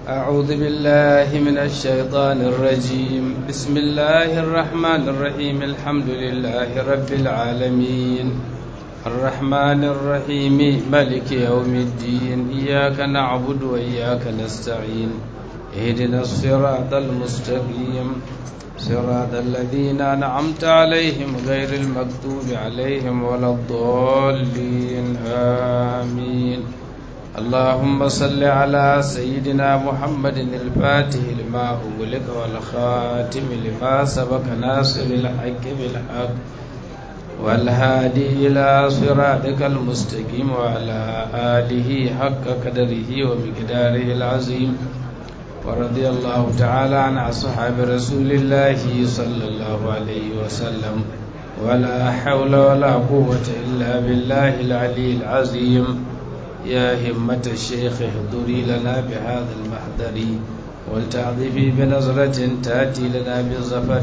أعوذ بالله من الشيطان الرجيم بسم الله الرحمن الرحيم الحمد لله رب العالمين الرحمن الرحيم ملك يوم الدين إياك نعبد وإياك نستعين اهدنا الصراط المستقيم صراط الذين أنعمت عليهم غير المكتوب عليهم ولا الضالين آمين اللهم صل على سيدنا محمد الفاتح لما أغلق والخاتم لما سبق ناصر الحق بالحق والهادي إلى صراطك المستقيم وعلى آله حق قدره ومقداره العظيم ورضي الله تعالى عن أصحاب رسول الله صلى الله عليه وسلم ولا حول ولا قوة إلا بالله العلي العظيم يا همة الشيخ احضري لنا بهذا المحضر ولتعظفي بنظرة تأتي لنا بالظفر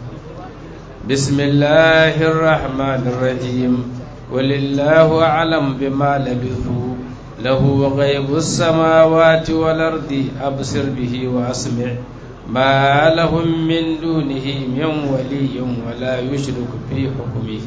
بسم الله الرحمن الرحيم ولله أعلم بما لبثوا له غيب السماوات والأرض أبصر به وأسمع ما لهم من دونه من ولي ولا يشرك في حكمه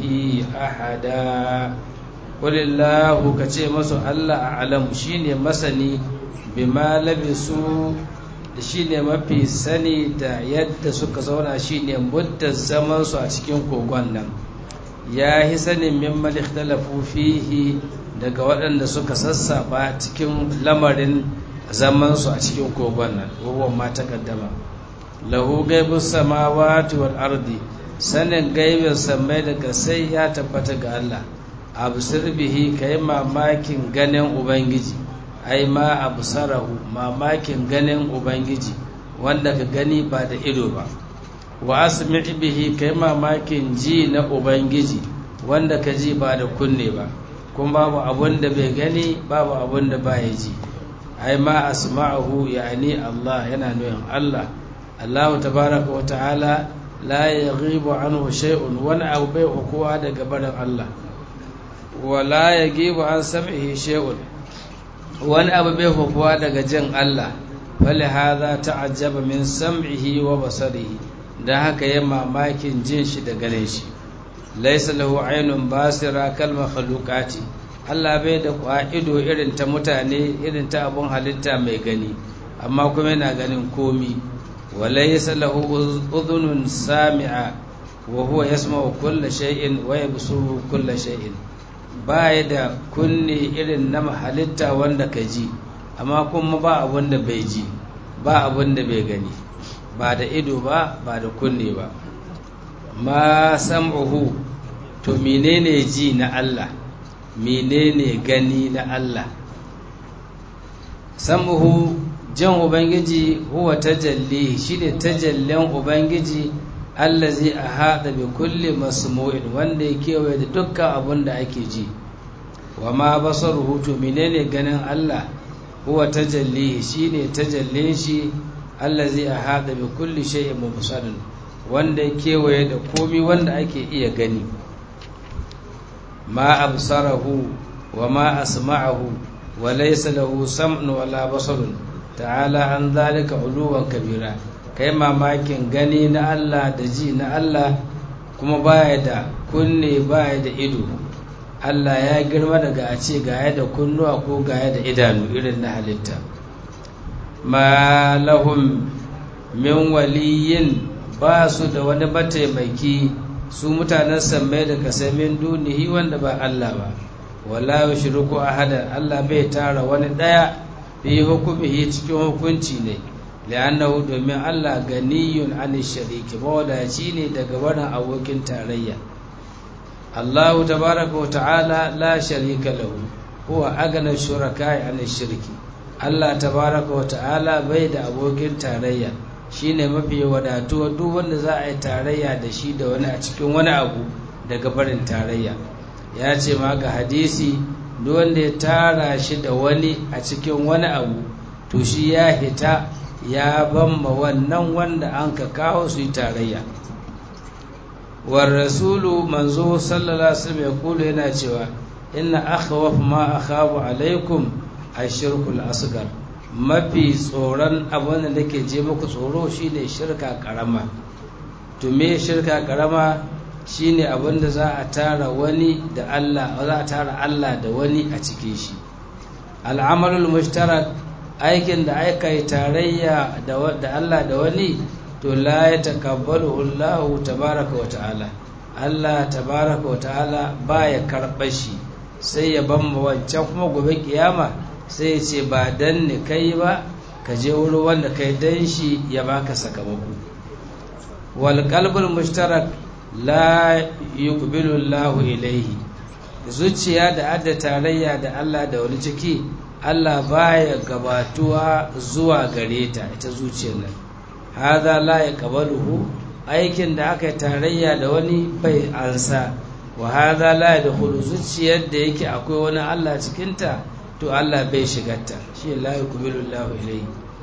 أحدا walillahu ka ce masu Allah a alamu shine masani bima labisu shine mafi sani da yadda suka zauna shine muddar zaman su a cikin kogon nan ya yi sanin mimman ikhtalafu fihi daga waɗanda suka sassaba cikin lamarin zaman su a cikin kogon nan wawan ma takaddama lahu gaibus samawati wal ardi sanin gaibin samai daga sai ya tabbata ga Allah absir bihi kai mamakin ganin ubangiji ai ma absarahu mamakin ganin ubangiji wanda ka gani ba da ido ba wa asmi bihi kai mamakin ji na ubangiji wanda ka ji ba da kunne ba kuma babu abun da bai gani babu abun da ba ya ji ai ma asma'ahu yani Allah yana nuyin Allah Allah tabaraka wa ta'ala la yaghibu anhu shay'un wani abu bai kowa daga barin Allah wala ya giba an sam'ihi shay'un wani abu bai hukuwa daga jin Allah fali hadha ta'ajjaba min sam'ihi wa basarihi dan haka ya mamakin jin shi da ganin shi laysa lahu aynun basira kal makhluqati Allah bai da ido irin ta mutane irin ta abun halitta mai gani amma kuma yana ganin komi wa laysa lahu udhunun sami'a wa huwa yasma'u kulla shay'in wa yabsuru kulla shay'in baya da kunne irin na halitta wanda ka ji amma kuma ba abin da bai ji ba abin da bai gani ba da ido ba ba da kunne ba ma sam'uhu to menene ji na Allah menene gani na Allah sam'uhu jan ubangiji huwa tajalli shine tajallin ubangiji allazi a haɗa bi kulli masmu'in wanda ya kewaye da dukkan abin da ake ji wa ma basar hutu menene ganin Allah huwa tajalli shine tajallin shi allazi a haɗa bi kulli shay'in mubsarin wanda ya kewaye da komi wanda ake iya gani ma absarahu wa ma asma'ahu wa laysa lahu sam'un wala basarun ta'ala an zalika uluwan kabira kai mamakin gani na Allah da ji na Allah kuma baya da kunne baya da ido Allah ya girma daga a ce gaya da kunnuwa ko gaya da idanu irin na halitta ma lahum min waliyin ba su da wani mataimaki su mutanen sammai da kasamin dunihi wanda ba Allah ba wala yushriku ahadan Allah bai tara wani daya fi hukumihi cikin hukunci ne li'annahu domin Allah ganiyun an shariki mawadaci ne daga wannan abokin tarayya Allahu tabaraka wa ta'ala la sharika lahu huwa agana shuraka an shirki Allah tabaraka wa ta'ala bai da abokin tarayya shine mafi wadatuwa duk wanda za a yi tarayya da shi da wani a cikin wani abu daga barin tarayya ya ce ma ga hadisi duk wanda ya tara shi da wani a cikin wani abu to shi ya hita ya bamma wannan wanda an ka kawo su yi tarayya war rasulu manzo sallallahu alaihi wasallam ya kula yana cewa inna akhwaf ma akhafu alaikum ashirkul asgar mafi tsoron abin da nake je muku tsoro shine shirka karama to me shirka karama shine abin da za a tara wani da Allah za a tara Allah da wani a cikin shi al'amalul mushtarak aikin da aka yi tarayya da Allah da wani to la ya takabbalu Allah tabaraka wa ta'ala Allah tabaraka wa ta'ala baya karɓar shi sai ya bamba wancan kuma gobe kiyama sai ya ce ba dan ni kai ba ka je wurin wanda kai dan shi ya baka sakamako wal qalbul mushtarak la yuqbilu Allah ilayhi zuciya da adda tarayya da Allah da wani ciki Allah baya gabatuwa zuwa gare ta ita zuciyar nan hadha la yaqbaluhu aikin da aka tarayya da wani bai ansa wa hadha la yadkhulu zuciyar da yake akwai wani Allah cikin ta to Allah bai shigarta shi la yuqbilu Allah ilayhi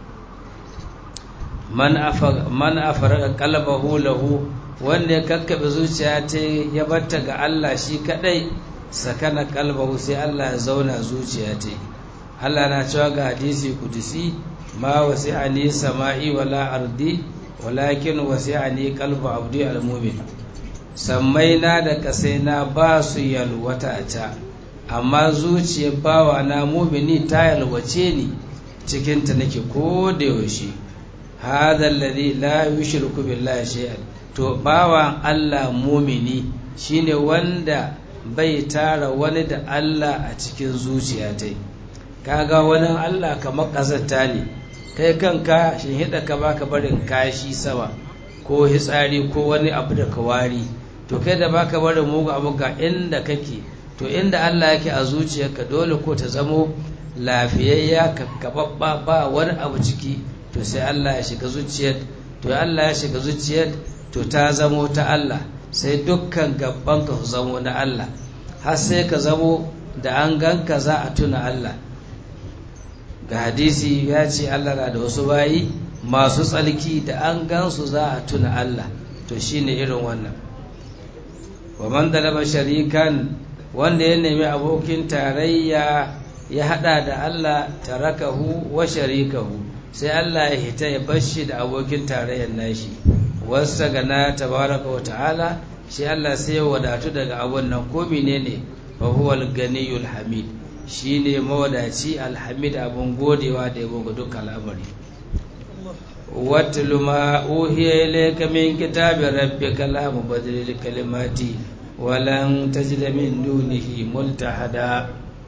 man afa man afara qalbahu lahu wanda ya kakkabe zuciya ta ya batta ga Allah shi kadai sakana kalbahu sai Allah ya zauna zuciya ta Allah na cewa ga hadisi kudusi ma wasi'ani sama'i wala ardi walakin wasi'ani qalbu abdi almu'min sammai na da kasai na ba su yalwata ta amma zuciyar bawa na mumini ta yalwace ni cikin ta nake ko da yaushe hadha alladhi la yushriku billahi shay'an to bawan Allah mumini shine wanda bai tara wani da Allah a cikin zuciya ta kaga wani Allah kamar ƙazanta ne kai kanka shin hida ka baka barin kashi sama ko hitsari ko wani abu da kawari to kai da baka barin mugu abu ga inda kake to inda Allah yake a zuciyarka dole ko ta zamo lafiyayya kakkababba ba wani abu ciki to sai Allah ya shiga zuciyar to Allah ya shiga zuciyar to ta zamo ta Allah sai dukkan gaban ka su zamo na Allah har sai ka zamo da an ganka za a tuna Allah ga hadisi ya ce Allah na da wasu bayi masu tsalki da an gansu za a tuna Allah to shine irin wannan wa man dalaba sharikan wanda ya nemi abokin tarayya ya hada da Allah tarakahu wa sharikahu sai Allah ya hita ya bashi da abokin tarayyar nashi wasa gana tabaraka wa ta'ala shi Allah sai ya wadatu daga abun nan ko menene fa huwa al-ganiyul hamid shine mawadaci alhamid abun godewa da yabo ga dukkan al'amari watlu ma uhiya ilayka min kitabi rabbika la mubaddila li kalimati walan tajida min dunihi multahada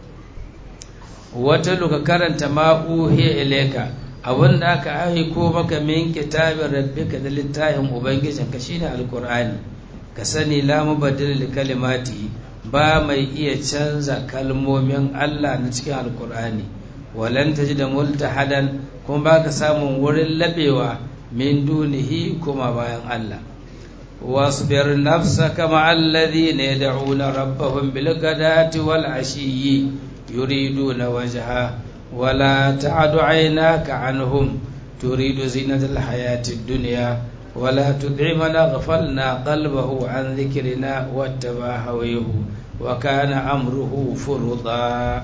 watlu ka karanta ma uhiya ilayka abin da aka aiko maka min kitabin rabbika da littafin ubangijinka shine alqur'ani ka sani la mubaddila li kalimati ba mai iya canza kalmomin Allah na cikin alkur'ani walan da multahadan kuma baka samun wurin labewa min dunihi kuma bayan Allah wasbir nafsaka ma'al ladhina yad'una rabbahum bil ghadati wal ashiyyi yuriduna wajha wala ta'du 'aynaka 'anhum turidu zinatal hayatid dunya ولا تدع من أغفلنا قلبه عن ذكرنا واتبع هويه وكان أمره فرضا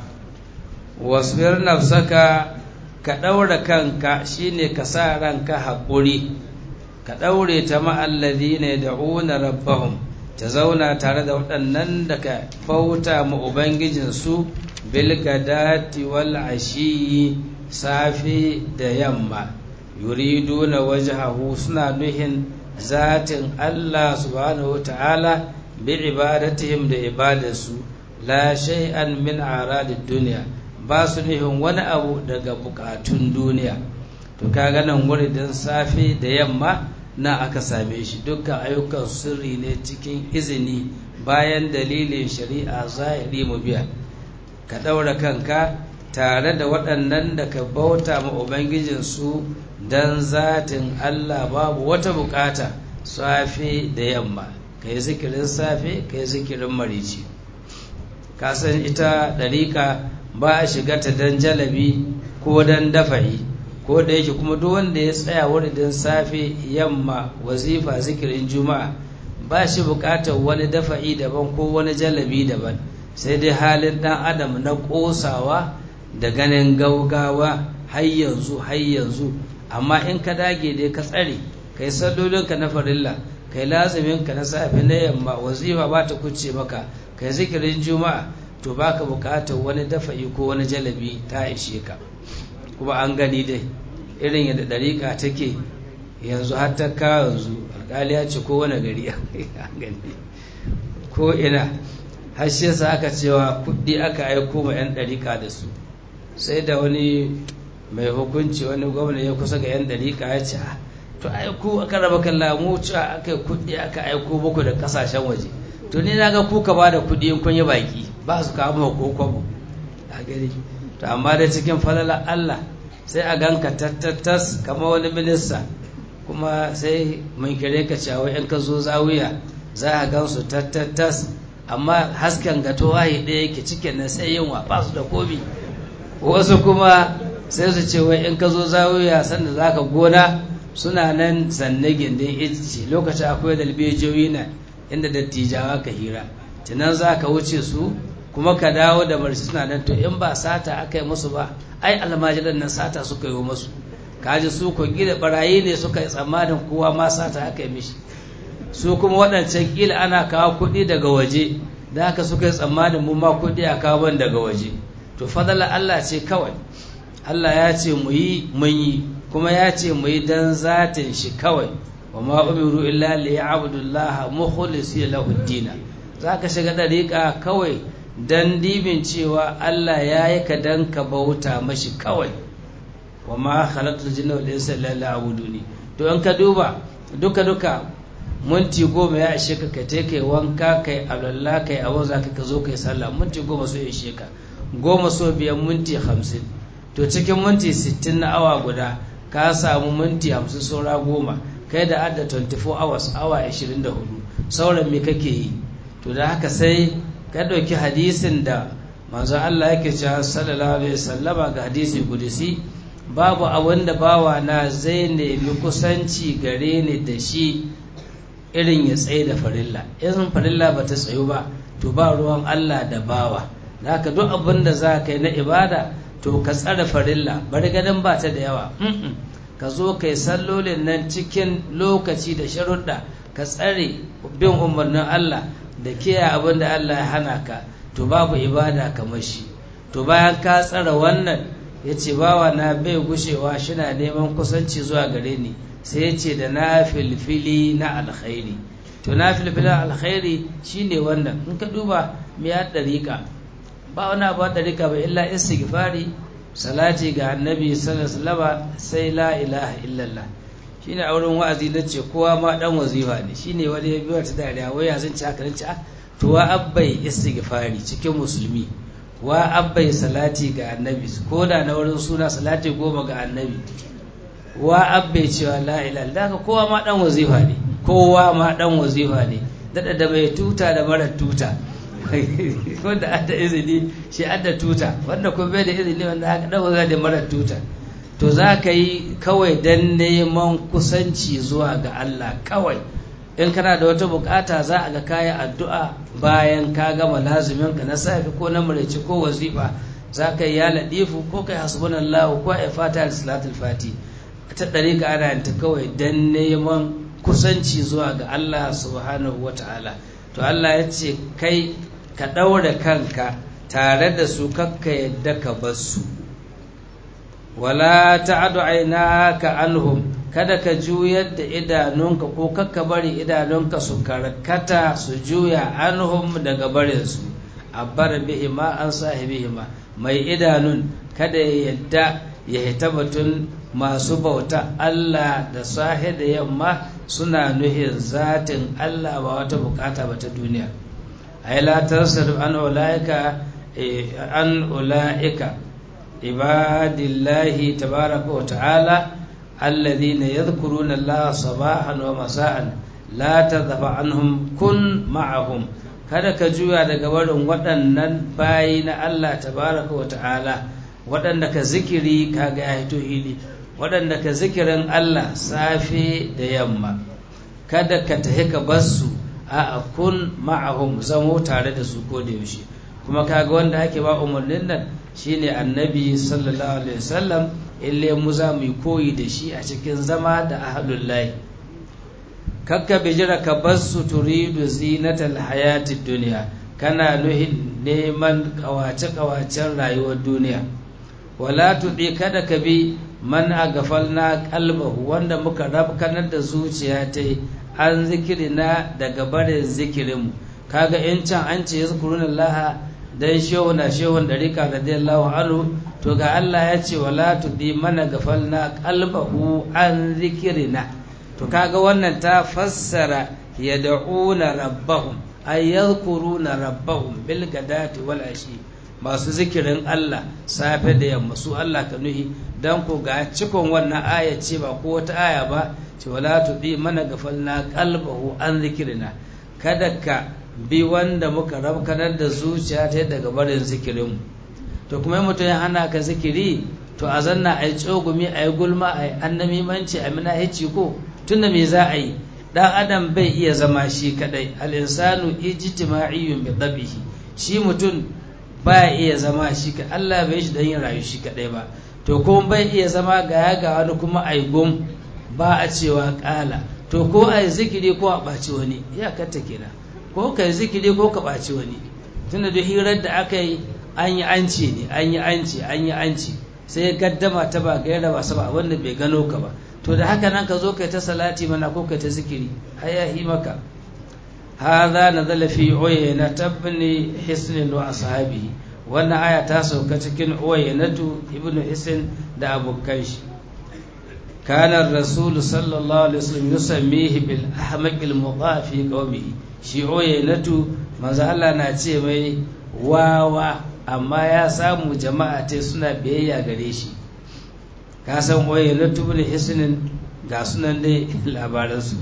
واصبر نفسك كدور كانك شيني كسارنك حقوري كدور تمع الذين يدعون ربهم تزونا تارد waɗannan da ka fauta ma Ubangijinsu bilgadati wal ashi safe da yamma yuriduna wajhahu suna nuhin zatin Allah subhanahu ta'ala bi ibadatihim da ibadarsu la shay'an min aradid dunya ba su nuhin wani abu daga bukatun duniya to kaga nan wuridin safe da yamma na aka same shi dukkan ayyukan sirri ne cikin izini bayan dalilin shari'a zahiri mu biya ka daura kanka tare da waɗannan da ka bauta ma Ubangijinsu don zatin Allah babu wata bukata safe da yamma ka yi zikirin safe ka yi zikirin marici kasan ita ɗariƙa ba a shiga ta don jalabi ko don dafa'i ko da yake kuma duk wanda ya tsaya wuridin safe yamma wazifa zikirin juma'a ba shi bukatar wani dafa'i daban ko wani jalabi daban sai dai halin ɗan adam na ƙosawa da ganin gaugawa har yanzu har yanzu amma in ka dage dai ka tsare kai sallolinka na farilla kai lazuminka na safe na yamma wazifa ba ta kuce maka kai zikirin juma'a to baka bukatar wani dafa'i ko wani jalabi ta ishe ka kuma an gani dai irin yadda dariƙa take yanzu har ta ka yanzu alƙali ya ce ko wani gari an gani ko ina har shi yasa aka cewa kuɗi aka aiko ma 'yan dariƙa da su sai da wani mai hukunci wani gwamna ya kusa ga 'yan dariƙa ya ce to aiko aka raba kan lamu cewa aka yi kuɗi aka aiko muku da ƙasashen waje to ni na ga kuka ba da kuɗi in kun yi baki ba su kawo ma ko kwabo a gari to amma da cikin falala Allah sai a ganka tattattas kamar wani minista kuma sai mun kire ka cewa in ka zo zawiya za a gan su tattattas amma hasken gato wahi ɗaya yake cikin nan sai yinwa ba su da komi wasu kuma sai su ce wai in ka zo zawiya sanda za ka gona suna nan zanne gindin itace lokacin akwai dalbejoyi na inda dattijawa ka hira tunan za ka wuce su kuma ka dawo da barci suna nan to in ba sata aka yi musu ba ai almajiran nan sata suka yi musu kaji su ko gida barayi ne suka yi tsammanin kowa ma sata aka yi mishi su kuma waɗancan kila ana kawo kuɗi daga waje da haka suka yi tsammanin mu ma kuɗi a kawo ban daga waje to fadala Allah ce kawai Allah ya ce mu yi mun yi kuma ya ce mu yi dan zatin shi kawai wa ma umiru illa li ya'budullaha mukhlisina lahu ad-din zaka shiga dariƙa kawai dan dibin cewa Allah ya yi ka dan ka bauta mashi kawai wa ma khalaqtul jinna wal insa illa liya'buduni to in ka duba duka duka minti goma ya ishe ka kai kai wanka kai alwala kai abu za ka zo kai sallah minti goma so ya ishe ka goma so biyan minti hamsin to cikin minti sittin na awa guda ka samu minti hamsin saura goma kai da adda 24 hours awa 24 sauran me kake yi to da haka sai ka ɗauki hadisin da manzo Allah yake cewa sallallahu alaihi wasallama ga hadisi kudusi babu abin da bawa na zai nemi kusanci gare ni da shi irin ya tsaye da farilla in farilla ba ta tsayu ba to ba ruwan Allah da bawa da haka duk abin da za ka yi na ibada to ka tsare farilla bari ganin ba ta da yawa ka zo ka yi sallolin nan cikin lokaci da sharuɗa ka tsare bin umarnin Allah da kiyaye abin da Allah ya hana ka to babu ibada kamar shi to bayan ka tsare wannan ya ce bawa na bai gushewa shina neman kusanci zuwa gare ni sai ya ce da na filfili na alkhairi to na filfili alkhairi shine wannan in ka duba me ya dariƙa ba wani abu dariƙa ba illa istighfari salati ga annabi sallallahu alaihi sai la ilaha illallah shine a wurin wa'azi na ce kowa ma dan wazifa ne shine wani ya biyo ta dariya wai ya zan ci haka ce to wa abbai istighfari cikin musulmi wa abbai salati ga annabi ko da na wurin suna salati goma ga annabi wa abbai cewa la ilaha illallah kowa ma dan wazifa ne kowa ma dan wazifa ne dada da mai tuta da mara tuta wanda adda izini shi adda tuta wanda kuma bai da izini wanda haka dan wazifa da mara tuta to za ka yi kawai dan neman kusanci zuwa ga Allah kawai in kana da wata bukata za a ga kayan addu'a bayan ka gama lazuminka na safi ko na murici ko wazifa za ka yi ya ladifu ko kai hasbunallahu ko ai fata da salatul fati ta ɗariƙa ana yin ta kawai don neman kusanci zuwa ga Allah subhanahu wa ta'ala to Allah ya ce kai ka ɗaura kanka tare da su kakka yadda ka bar su wala ta'adu ainaka anhum kada ka juyar da idanunka ko kakka bari idanunka su karkata su juya anhum daga barinsu abbar bihima an sahibihima mai idanun kada ya yadda ya hita batun masu bauta Allah da sahi da yamma suna nuhin zatin Allah ba wata bukata ba ta duniya ai la tarsadu an ulaika an ulaika ibadillahi tabaraka wa ta'ala alladhina yadhkuruna Allah sabahan wa masa'an la tadhfa anhum kun ma'ahum kada ka juya daga barin waɗannan bayi na Allah tabaraka wa ta'ala waɗanda ka zikiri kaga ya hito hili waɗanda ka zikirin Allah safe da yamma kada ka tahi ka basu a kun ma'ahum zamo tare da su ko da yaushe kuma kaga wanda ake ba umarnin nan shine annabi sallallahu alaihi wasallam ille mu za mu yi koyi da shi a cikin zama da ahalullahi kakka bijira ka bar su turidu zinatal hayatid duniya kana nuhin neman kawace-kawacen rayuwar duniya wala tuɗi kada ka bi man a gafalna kalbahu wanda muka rabkanar da zuciya ta an zikirina daga barin zikirinmu kaga in can an ce yazkuruna Allah dan shehu na shehun dariƙa radiyallahu anhu to ga Allah ya ce wala tudi mana gafalna qalbahu an zikirina to kaga wannan ta fassara yad'una rabbahum ay yadhkuruna rabbahum bil gadati wal ashi masu zikirin Allah safe da yamma su Allah ka nuhi dan ko ga cikon wannan aya ce ba ko wata aya ba ce wala tudi mana gafalna qalbahu an zikirina kada ka bi wanda muka rabkanar da zuciya ta daga barin zikirinmu to kuma yi mutum ya hana ka zikiri to a zanna a yi tsogumi a yi gulma a yi annamimanci a mina hici ko tunda me za a yi dan adam bai iya zama shi kadai al'insanu ijtima'iyyun bi dabihi shi mutum ba iya zama shi ka Allah bai shi dan yin rayu shi kadai ba to kuma bai iya zama ga ya ga wani kuma a yi gum ba a cewa kala to ko a yi zikiri ko a ɓaci wani iyakarta kenan ko ka yi zikiri ko ka ɓaci wani tunda da hirar da aka yi an yi anci ne an yi anci an yi anci sai gaddama ta ba gaira ba saba wanda bai gano ka ba to da haka nan ka zo kai ta salati mana ko kai ta zikiri hayahi maka hadha nazala fi uyayna tabni hisn wa ashabi wannan aya ta sauka cikin uwayenatu ibnu hisn da abokan shi kana rasul sallallahu alaihi wasallam yusammihi bil ahmaqil mudha fi qaumihi shi uwayenatu manzo Allah na ce mai wawa amma ya samu jama'a ta suna biyayya gare shi ka san uwayenatu bil hisnin ga sunan dai labaransu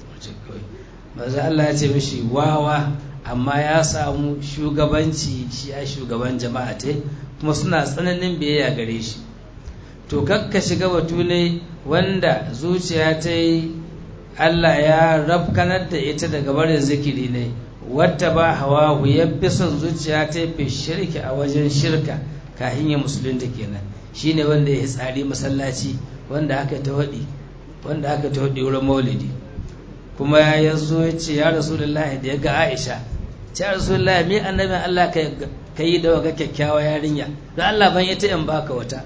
manzo Allah ya ce mishi wawa amma ya samu shugabanci shi a shugaban jama'a ta kuma suna tsananin biyayya gare shi to kakka shiga batu ne wanda zuciya ta yi Allah ya rabkanar da ita daga barin zikiri ne wadda ba hawa ya fi son zuciya ta fi shirki a wajen shirka kahin ya musulunta kenan shine wanda ya tsari masallaci wanda aka ta waɗi wanda aka ta waɗi wurin maulidi kuma ya zo ya ce ya rasulullahi da ya ga aisha ce ya rasulullahi me annabin allah ka yi da waga kyakkyawa yarinya don allah ban ita in baka wata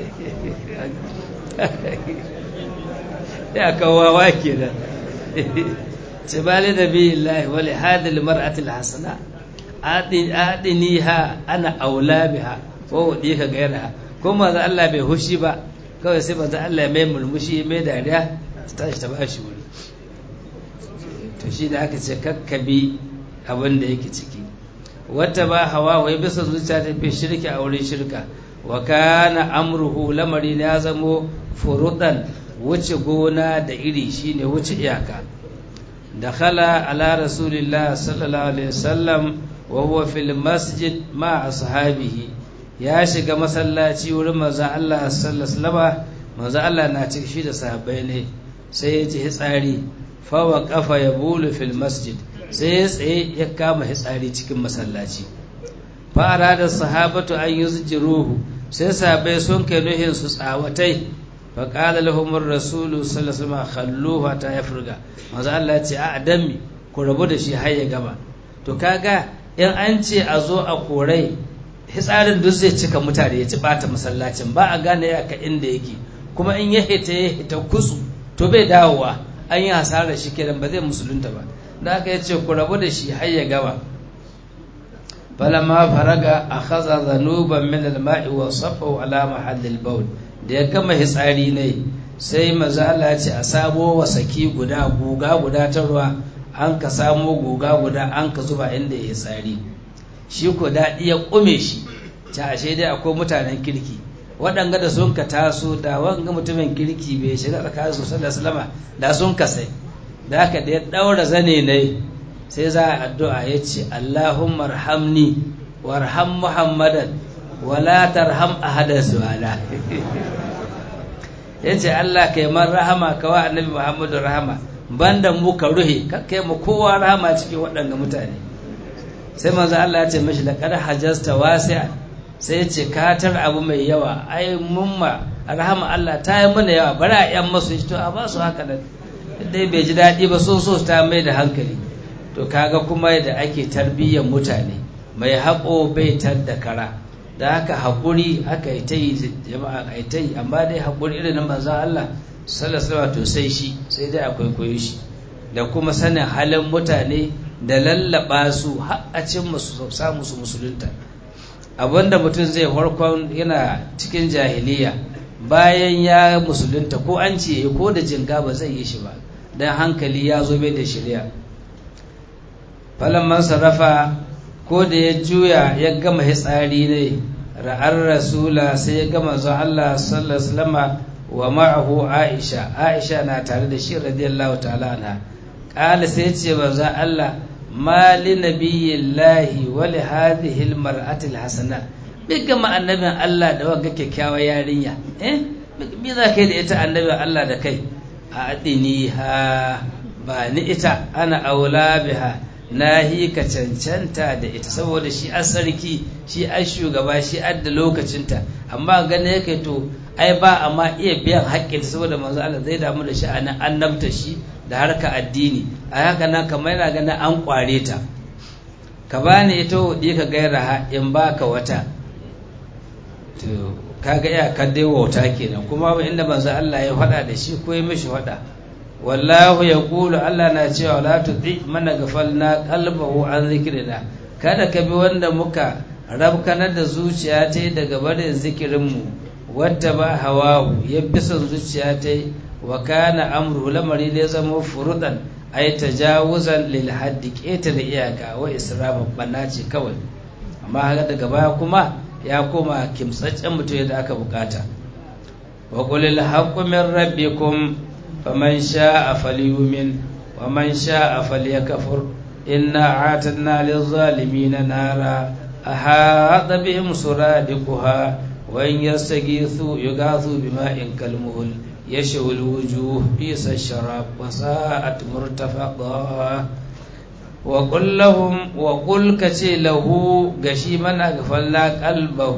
ya kawawa kenan ce bali da bi lahi wali hadil mar'atil hasana adiniha ana aula biha ko wadi ka gaira ko manzo Allah bai hushi ba kawai sai manzo Allah mai murmushi mai dariya ta tashi ta bashi wuri to shi da aka ce kakkabi abin da yake ciki wata ba hawa wai bisa zuciya ta fi shirki a wurin shirka wa kana amruhu lamari ya zamo furudan wuce gona da iri shine wuce iyaka dakhala ala rasulillah sallallahu alaihi wasallam wa huwa fil masjid ma ashabihi ya shiga masallaci wurin manzon Allah sallallahu alaihi wasallam manzon Allah na cikin shi da sahabbai ne sai ya ji hitsari fa wa qafa yabulu fil masjid sai ya tsaye ya kama hitsari cikin masallaci fa arada sahabatu an yuzjiruhu sai sahabbai sun kai nuhin su tsawatai fa qala lahum ar-rasul sallallahu alaihi wasallam khalluhu ta yafruga manzo Allah ya ce a adami ku rabu da shi har ya gaba to kaga in an ce a zo a korai hitsarin duk zai cika mutane ya ci bata masallacin ba a gane ya ka inda yake kuma in ya hita ya hita kusu to bai dawowa an yi hasarar shi kenan ba zai musulunta ba da aka ya ce ku rabu da shi har ya gaba falamma faraga akhadha dhanuban min al-ma'i wa safahu ala mahallil bawl da ya gama hitsari ne sai maza Allah ya ce a samo wasaki guda guga guda ta ruwa an ka samo guga guda an ka zuba inda ya tsari shi ko daɗi ya ƙume shi ta ashe dai akwai mutanen kirki waɗanga da sun ka taso da wanga mutumin kirki bai shiga tsakanin su sallallahu da sun ka sai da haka da ya ɗaura zane ne sai za a addu'a ya ce Allahumma arhamni warham Muhammadan wala tarham ahadan su'ala ya ce Allah kai man rahama ka wa annabi Muhammadu rahama banda mu ka ruhe kai mu kowa rahama cikin waɗanda mutane sai manzo Allah ya ce mashi laqad hajjasta wasi'a sai ya ce katar abu mai yawa ai mumma rahama Allah ta yi mana yawa bari a yan masu to a ba su haka nan dai bai ji daɗi ba so so ta mai da hankali to kaga kuma yadda ake tarbiyyar mutane mai haƙo bai tar da kara da haka haƙuri aka yi ta yi jama'a a ta yi amma dai haƙuri irin na manzan Allah sallallahu to sai shi sai dai akwai koyo shi da kuma sanin halin mutane da lallaba su har a cin musu samu su musulunta abinda mutum zai farkon yana cikin jahiliya bayan ya musulunta ko an ce ko da jinga ba zai yi shi ba don hankali ya zo bai da shirya falon sarrafa ko da ya juya ya gama hitsari ne ra'ar rasula sai ya gama zuwa Allah sallallahu wa ma'ahu Aisha Aisha na tare da shi radiyallahu ta'ala anha qala sai ce manzo Allah ma li nabiyillahi wa li hadhihi almar'ati alhasana bi gama annabin Allah da wanga kyakkyawar yarinya eh me za kai da ita annabin Allah da kai a adini ha ba ni ita ana aula biha na hi ka cancanta da ita saboda shi a sarki shi a shugaba shi adda lokacinta amma gane yake to ai ba amma iya biyan haƙƙinta saboda manzo Allah zai damu da shi a nan annabta shi da harka addini a haka nan kamar yana ganin an kware ta ka bani ita hudi ka gaira ha in baka wata to kaga iya kan dai wauta kenan kuma inda manzo Allah ya faɗa da shi ko ya mishi faɗa wallahu ya kulu Allah na cewa la tuti mana gafalna qalbahu an zikrina kada ka bi wanda muka rabkanar da zuciya ta daga barin zikirinmu wadda ba hawahu ya bi son zuciya ta wa kana amru lamari ne zama furudan ay tajawuzan lil haddi keta da iyaka wa israfa banna ce kawai amma haka daga baya kuma ya koma kimtsaccen mutum da aka bukata wa qulil haqqu min rabbikum فمن شاء فليؤمن ومن شاء فليكفر إنا أعتدنا للظالمين نارا أحاط بهم سرادقها وإن يستغيثوا يغاثوا بماء كالمهل يشوي الوجوه بئس الشراب وساءت مرتفقا وقل لهم وقل كتي له غشي من أغفلنا قلبه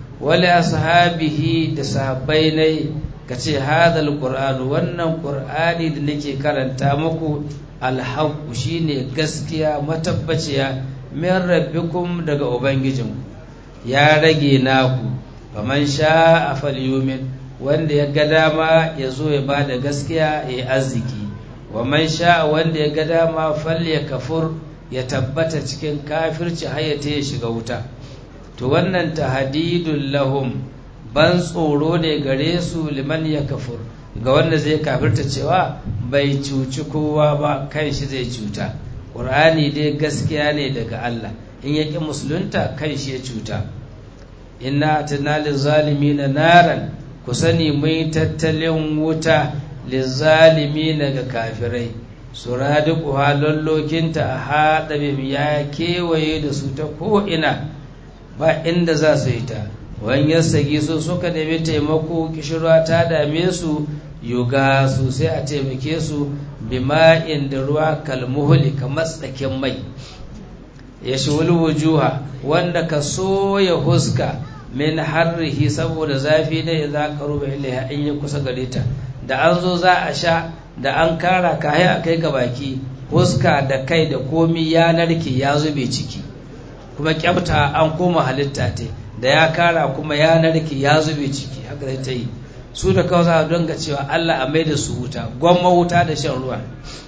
ولأصحابه تسابيني ka ce hadal ƙur'anu wannan ƙur'ani da nake karanta muku alhaku shine gaskiya matabbaciya min rabbikum daga ubangijinku ya rage naku faman sha a falyumin wanda ya ga dama ya zo ya ba da gaskiya ya yi arziki wa man sha wanda ya ga dama falle kafur ya tabbata cikin kafirci hayata ya shiga wuta to wannan tahadidun lahum ban tsoro ne gare su liman ya kafur ga wanda zai kafirta cewa bai cuci kowa ba kan shi zai cuta ƙur'ani dai gaskiya ne daga Allah in ya ƙi musulunta kan shi ya cuta inna atina lizalimi na naran ku sani mai tattalin wuta lizalimi na ga kafirai su radiku halollokinta a haɗa ya kewaye da su ta ko'ina ba inda za su yi ta wani yassagi su suka nemi taimako kishirwa ta dame su yuga su sai a taimake su bima'in da ruwa kalmuhuli kamar tsakin mai ya shiwul wujuha wanda ka soya huska min harrihi saboda zafi ne za ka ruba ilaiha in ya kusa gare ta da an zo za a sha da an kara kaya a kai ga baki huska da kai da komi ya narke ya zube ciki kuma kyauta an koma halitta ta da ya kara kuma ya narke ya zube ciki haka zai ta yi su da kawai za a donga cewa Allah a mai da su wuta gwamma wuta da shan ruwa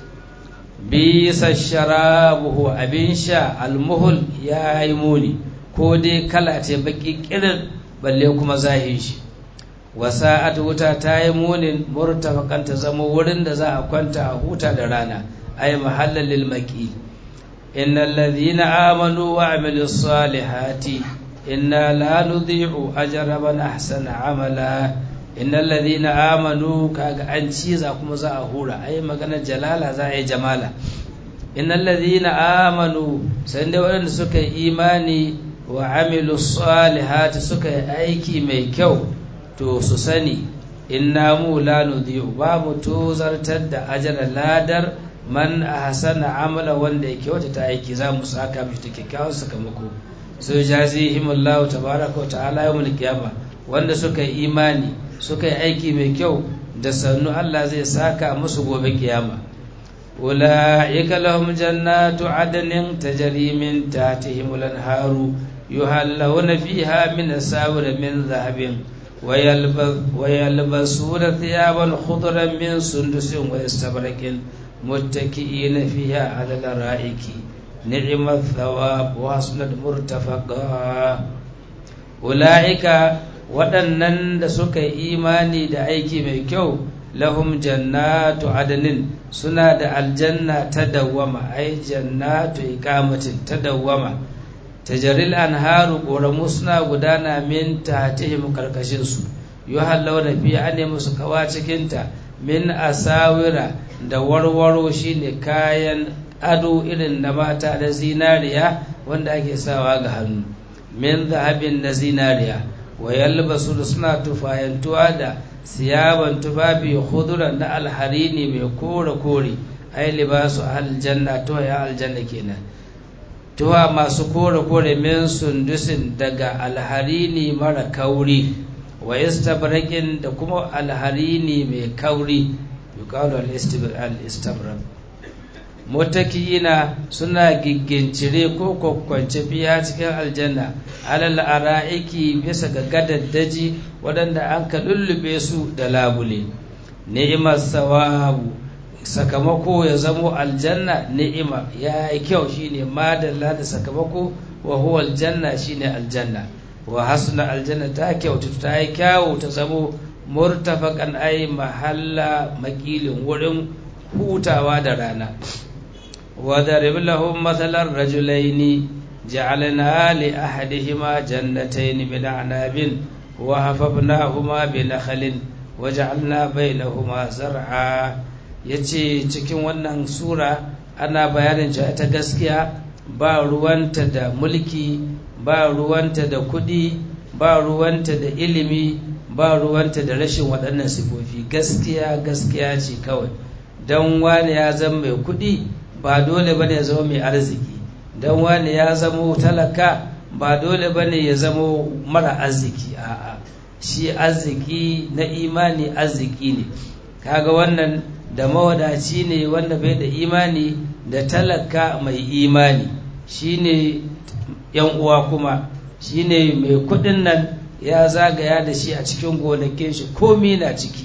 bisa sharabuhu abin sha almuhul ya yi muni ko dai kala ce baki kirin balle kuma zahin shi wasa'at wuta ta yi munin murtafakan ta zama wurin da za a kwanta a huta da rana ay mahallan lil maqi innal ladhina amanu wa amilus salihati inna la nudhi'u ajra man ahsana amala innal ladhina amanu kaga an ciza kuma za a hura ai magana jalala za a yi jamala innal ladhina amanu sai dai waɗanda suka yi imani wa amilu salihati suka yi aiki mai kyau to su sani inna mu la nudhi'u ba mu tozartar da ajra ladar man ahsana amala wanda ya kyautata aiki za mu saka mishi da kyakkyawan sakamako sai jazihimullahu tabaraka wa ta'ala yawmul qiyama wanda suka yi imani suka yi aiki mai kyau da sannu Allah zai saka musu gobe kiyama أولئك لهم جنات عدن تجري من تحتهم الأنهار يهلون فيها من أساور من ذهب ويلبسون ثيابا خضرا من سندس واستبرق متكئين فيها على الأرائك نعم الثواب وحسنت مرتفقا أولئك waɗannan da suka yi imani da aiki mai kyau lahum jannatu adnin suna da aljanna ta dawwama ai jannatu iqamatin ta dawwama tajaril anharu ƙoramu suna gudana min tahtihim karkashin su yuhallawna fi ane musu kawa cikin ta min asawira da warwaro shine kayan ado irin na mata da zinariya wanda ake sawa ga hannu min zahabin na zinariya wa yalbasu suna tufayantuwa da siyaban tufafi khuduran na alharini mai kore kore ai libasu aljanna tuwa ya aljanna kenan tuwa masu kore kore min sundusin daga alharini mara kauri wa istabrakin da kuma alharini mai kauri yuqalu al-istabrak mutakiyina suna giggincire ko kwakwance biya cikin aljanna alal ara'iki bisa ga gadaddaji waɗanda an ka lullube su da labule ni'imar sawabu sakamako ya zamo aljanna ni'ima ya yi kyau shine madalla da sakamako wa huwa aljanna shine aljanna wa hasuna aljanna ta kyautu ta yi kyawu ta zamo murtafakan ai mahalla makilin wurin hutawa da rana وضرب لهم مثل الرجلين جعلنا لأحدهما جنتين من أعناب وحفظناهما بنخل وجعلنا بينهما زرعا yace cikin wannan sura ana bayanin cewa ta gaskiya ba ruwanta da mulki ba ruwanta da kudi ba ruwanta da ilimi ba ruwanta da rashin waɗannan sifofi gaskiya gaskiya ce kawai don wani ya zama mai kudi ba dole bane ya zama mai arziki don wani ya zama talaka ba dole bane ya zama mara arziki a'a shi arziki na imani arziki ne kaga wannan da mawadaci ne wanda bai da imani da talaka mai imani shine yan uwa kuma shine mai kudin nan ya zagaya da shi a cikin gonakin shi komi na ciki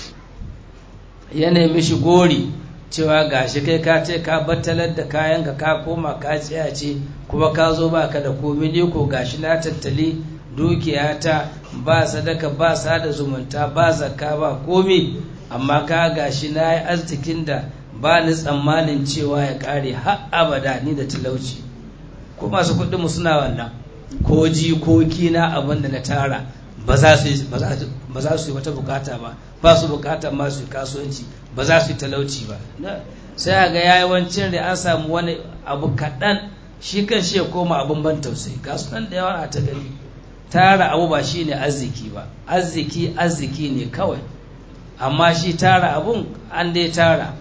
ya nemi shi gori cewa gashi kai ka ce ka battalar da kayan ka ka koma ka tsaya ce kuma ka zo ba ka da komi ne ko gashi na tattali dukiya ta ba sadaka ba sada zumunta ba zakka ba komi amma ka gashi na yi arzikin da ba ni tsammanin cewa ya kare har abada ni da talauci ko masu kuɗinmu suna wannan ko jikoki na abin da na tara ba za su yi wata bukata ba ba su bukatar masu kasuwanci ba za su yi talauci ba sai a ga yawancin da an samu wani abu kaɗan shi kan shi ya koma abin ban tausayi kasuwan da yawa a ta gani tara abu ba shi ne arziki ba arziki arziki ne kawai amma shi tara abun an dai tara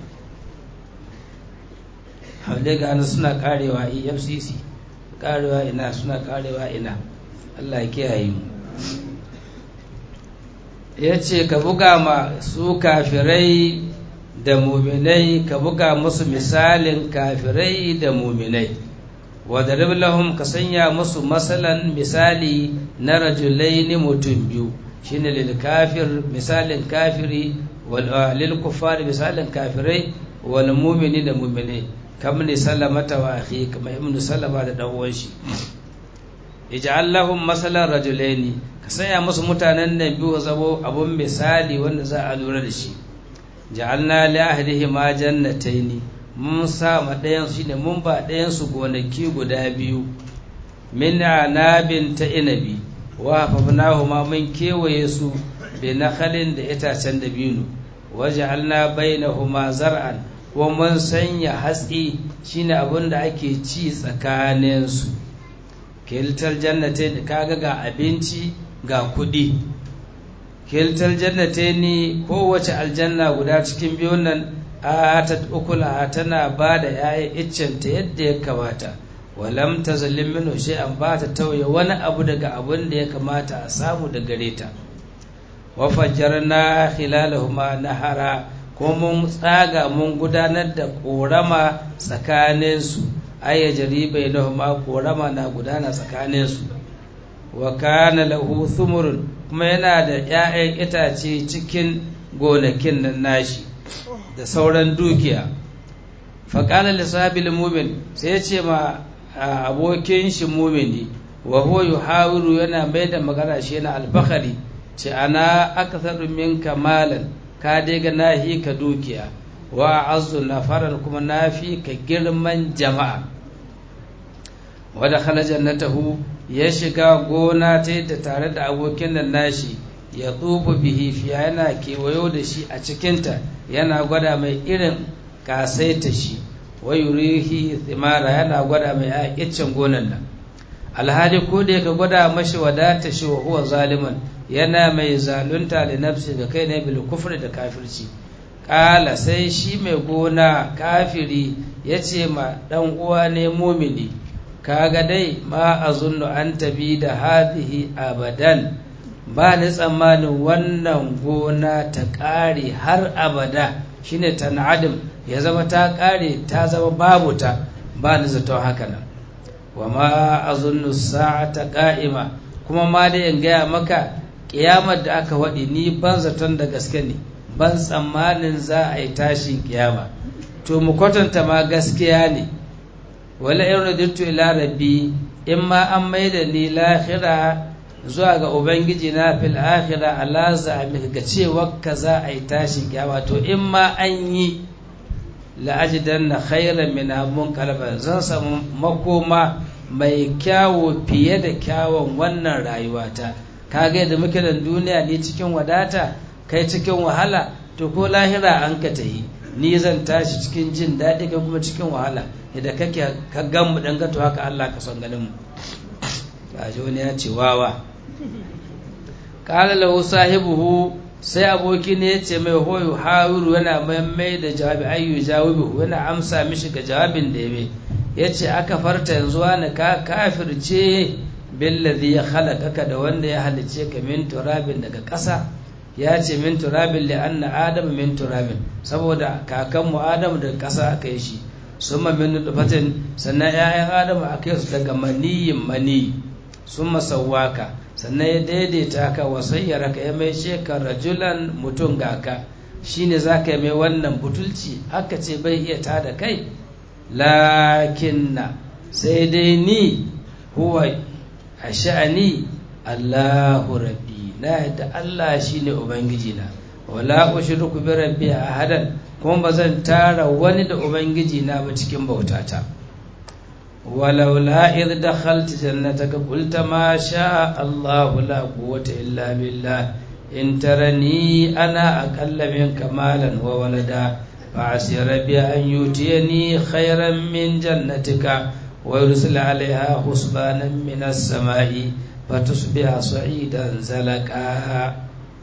haule gani suna karewa efcc karewa ina suna karewa ina allah ya kiyaye mu ya ce ka buga ma su kafirai da muminai ka buga musu misalin kafirai da muminai wadarib lahum ka sanya musu masalan misali na rajulaini mutum biyu shine lil kafir misalin kafiri wal lil kuffar misalin kafirai wal mu'mini da mu'minai kam ne salamata wa akhi kama ibn salama da dan uwan shi ij'al lahum masalan rajulaini ka sanya musu mutanen nan biyu zabo abun misali wanda za a lura da shi ja'alna li ahdihima jannataini mun sa ma ɗayan su ne mun ba ɗayan su gonaki guda biyu min anabin ta inabi wa hafafnahuma mun kewaye su bi nakhalin da itacen dabino waja'alna bainahuma zar'an wa mun sanya hatsi shine abin da ake ci tsakanin su kiltal jannatain kaga ga abinci ga kuɗi kiltal jannatain kowace aljanna guda cikin biyun nan atat ukula tana ba da ‘ya'yan iccenta yadda ya kamata walam tazallim minhu shay'an ba ta tauye wani abu daga abin da ya kamata a samu da gare ta wa fajjarna khilalahuma nahara ko mun tsaga mun gudanar da korama tsakanin su ayya jaribai lahuma korama na gudana tsakanin su wa kana lahu thumurun kuma yana da 'ya'yan itace cikin gonakin nan nashi da sauran dukiya faƙalar lissabil mumin sai ya ce ma abokin shi mumini wa huwa yuhawiru yana mai da magana shi yana alfahari ce ana aktharu min kamalan ka dai ga nahi ka dukiya wa azu nafaran kuma nafi ka girman jama'a wa dakhala jannatahu ya shiga gona ta da tare da abokin nan nashi ya tsufu bihi fiya yana kewayo da shi a cikinta yana gwada mai irin kasaita shi wa yurihi thimara yana gwada mai aƙicin gonan nan alhali ko da yake gwada mashi wadata shi wa huwa zaliman yana mai zalunta da nafsi ga kai ne bil kufri da kafirci kala sai shi mai gona kafiri ya ce ma dan uwa ne mumini kaga dai ma azunnu an tabi da hadhihi abadan ba ni tsammanin wannan gona ta ƙare har abada shine tan'adim ya zama ta ƙare ta zama babu ta ba ni zato haka nan wa ma azunnu sa'ata qa'ima kuma ma dai in gaya maka kiyamar da aka waɗi ni ban zaton da gaske ne ban tsammanin za a yi tashin kiyama to mu kwatanta ma gaskiya ne wala in radittu ila rabbi in ma an maida ni lahira zuwa ga ubangiji na fil akhira ala za'amika ga cewa ka za a yi tashin kiyama to in ma an yi la'ajidan na khairan min mun kalba zan samu makoma mai kyawo fiye da kyawun wannan rayuwata kaga yadda muke da duniya ni cikin wadata kai cikin wahala to ko lahira an ka tahi ni zan tashi cikin jin daɗi kai kuma cikin wahala idan kake ka gan mu dan gato haka Allah ka son ganin mu gaji wani ya ce wawa kala lahu sahibuhu sai aboki ne ya ce mai hoyo hawiru yana mai da jawabi ayyu jawabi yana amsa mishi ga jawabin da ya ya ce aka farta yanzu wani ka kafirce billazi ya halakaka da wanda ya halice ka min turabin daga ƙasa ya ce min turabin li anna adam min turabin saboda kakanmu adam daga ƙasa aka yi shi summa min nutfatin sannan 'ya'yan adam aka yi su daga maniyin mani summa sawwaka sannan ya daidaita ka wasayyara ka ya mai shekar rajulan mutum ga ka shine za ka yi mai wannan butulci aka ce bai iya tada kai lakinna sai dai ni huwa a sha'ani allahu rabbi na yadda allah shine ubangiji na wala ushriku bi rabbi ahadan kuma ba zan tara wani da ubangiji na ba cikin bautata ولولا إذ دخلت جنتك قلت ما شاء الله لا قوة إلا بالله إن ترني أنا أقل منك مالا وولدا فعسى ربي أن يؤتيني خيرا من جنتك ويرسل عليها حسبانا من السماء فتصبح صعيدا زلقا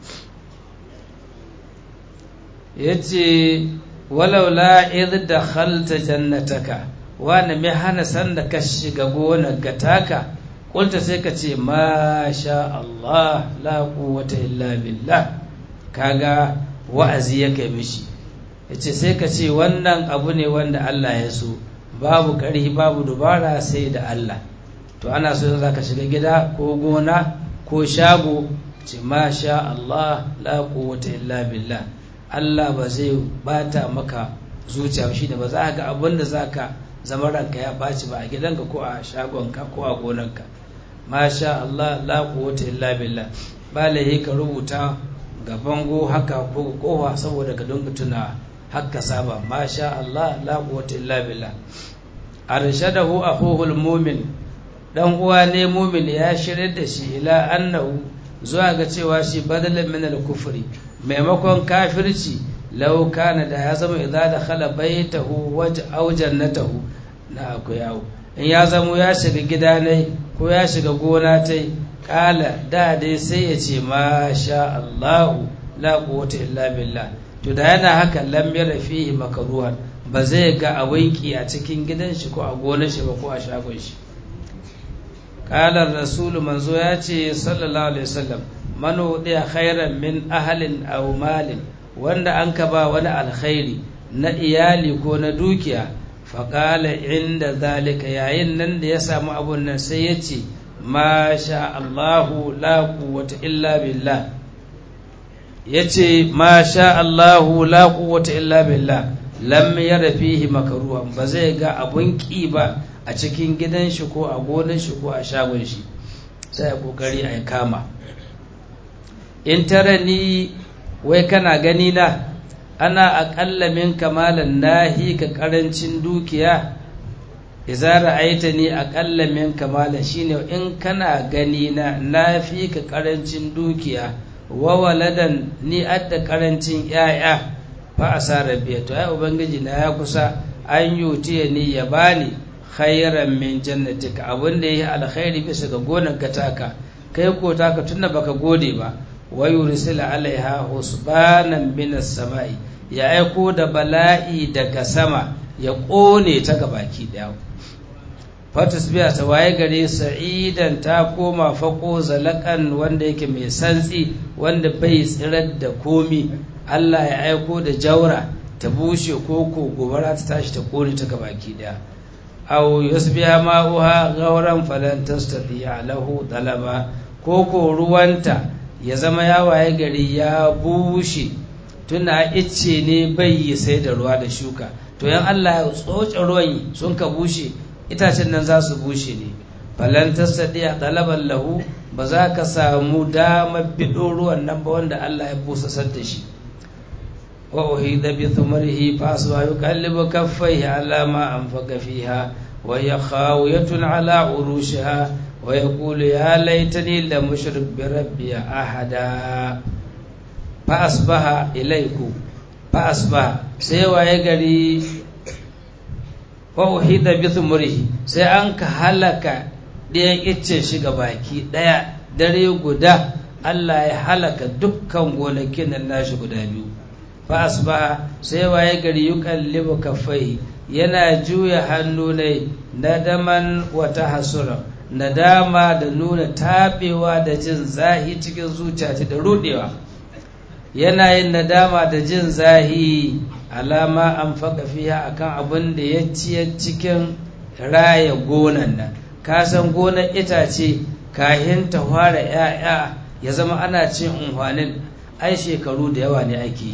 يتي ولولا إذ دخلت جنتك wani mai hana sanda ka shiga gonar ga taka kulta sai ka ce ma sha Allah la quwwata illa billah kaga wa'azi ya kai mishi yace sai ka ce wannan abu ne wanda Allah ya so babu ƙarfi babu dubara sai da Allah to ana so za ka shiga gida ko gona ko shago ce ma sha Allah la quwwata illa billah Allah ba zai bata maka zuciya shi da ba za ga abin da za ka zama ranka ya ɓaci ba a gidanka ko a shagonka ko a gonanka masha Allah la quwwata illa billah ba lahi ka rubuta ga bango haka ko kowa saboda ka dinga tuna haka saba masha Allah la quwwata illa billah arshadahu akhuhu almu'min dan uwa ne mu'min ya shirye da shi ila annahu zuwa ga cewa shi badalan min al-kufri maimakon kafirci lau kana da ya zama idza dakhala baytahu waj aw jannatahu na akwai yawo in ya zamo ya shiga gida ne ko ya shiga gona ta kala da dai sai ya ce ma sha Allah la quwwata illa billah to da yana haka lam yara fihi makaruhan ba zai ga abin ki a cikin gidan shi ko a gonar shi ba ko a shagon shi qala rasulu manzo ya ce sallallahu alaihi wasallam man udiya khairan min ahlin aw malin wanda an ka ba wani alkhairi na iyali ko na dukiya faƙala inda zalika yayin nan da ya samu abun nan sai ya ce ma sha Allahu la quwwata illa billah ya ce ma sha Allahu la quwwata illa billah lam yara fihi makaruhan ba zai ga abun ƙi ba a cikin gidan shi ko a gonar shi ko a shagon shi sai a kokari a kama in tara ni wai kana gani na ana aƙalla min kamalan nahi ka ƙarancin dukiya iza ra'aita ni aƙalla min kamalan shine in kana gani na na fi ka ƙarancin dukiya wa waladan ni adda ƙarancin ƴaƴa fa asara biya to ai ubangiji na ya kusa an yutiya ni ya bani khairan min jannatika abin da yi alkhairi bisa ga gonar ka taka kai ko taka tunda baka gode ba wa yursila alaiha husbanan minas sama'i ya aiko da bala'i daga sama ya ƙone ta gabaki ɗaya fatis biya ta waye gare sa'idan ta koma fako zalakan wanda yake mai santsi wanda bai tsirar da komi Allah ya aiko da jaura ta bushe koko gobara ta tashi ta ƙone ta gabaki ɗaya aw yusbiha ma'uha gauran falan tastati'a lahu talaba koko ruwanta ya zama ya waye gari ya bushe tuna icce ne bai yi sai da ruwa da shuka to yan Allah ya tsoce ruwan sun ka bushe itacen nan za su bushe ne falan tasadi a talaban lahu ba za ka samu damar bido ruwan nan ba wanda Allah ya busasar da shi wa uhida bi thumrihi fa aswa yuqallibu kaffaihi ala ma anfaqa fiha wa hiya khawiyatun ala urushiha wa yaqulu ya laitani lam ushrik bi rabbi ahada fa asbaha ilaiku fa asbaha sai waye gari wa uhida bi thumrihi sai an ka halaka ɗayan iccen shi ga baki ɗaya dare guda Allah ya halaka dukkan gonakin nan nashi guda biyu fa asbaha sai waye gari yuqallibu kaffai yana juya hannu ne nadaman wata hasura nadama da nuna tabewa da jin zahi cikin zuciya da rudewa yana yin nadama da jin zahi alama an faka fiya akan abin da ya ciye cikin raya gonan nan kasan gonar itace kahin ta fara 'ya'ya ya zama ana cin unhwanin ai shekaru da yawa ne ake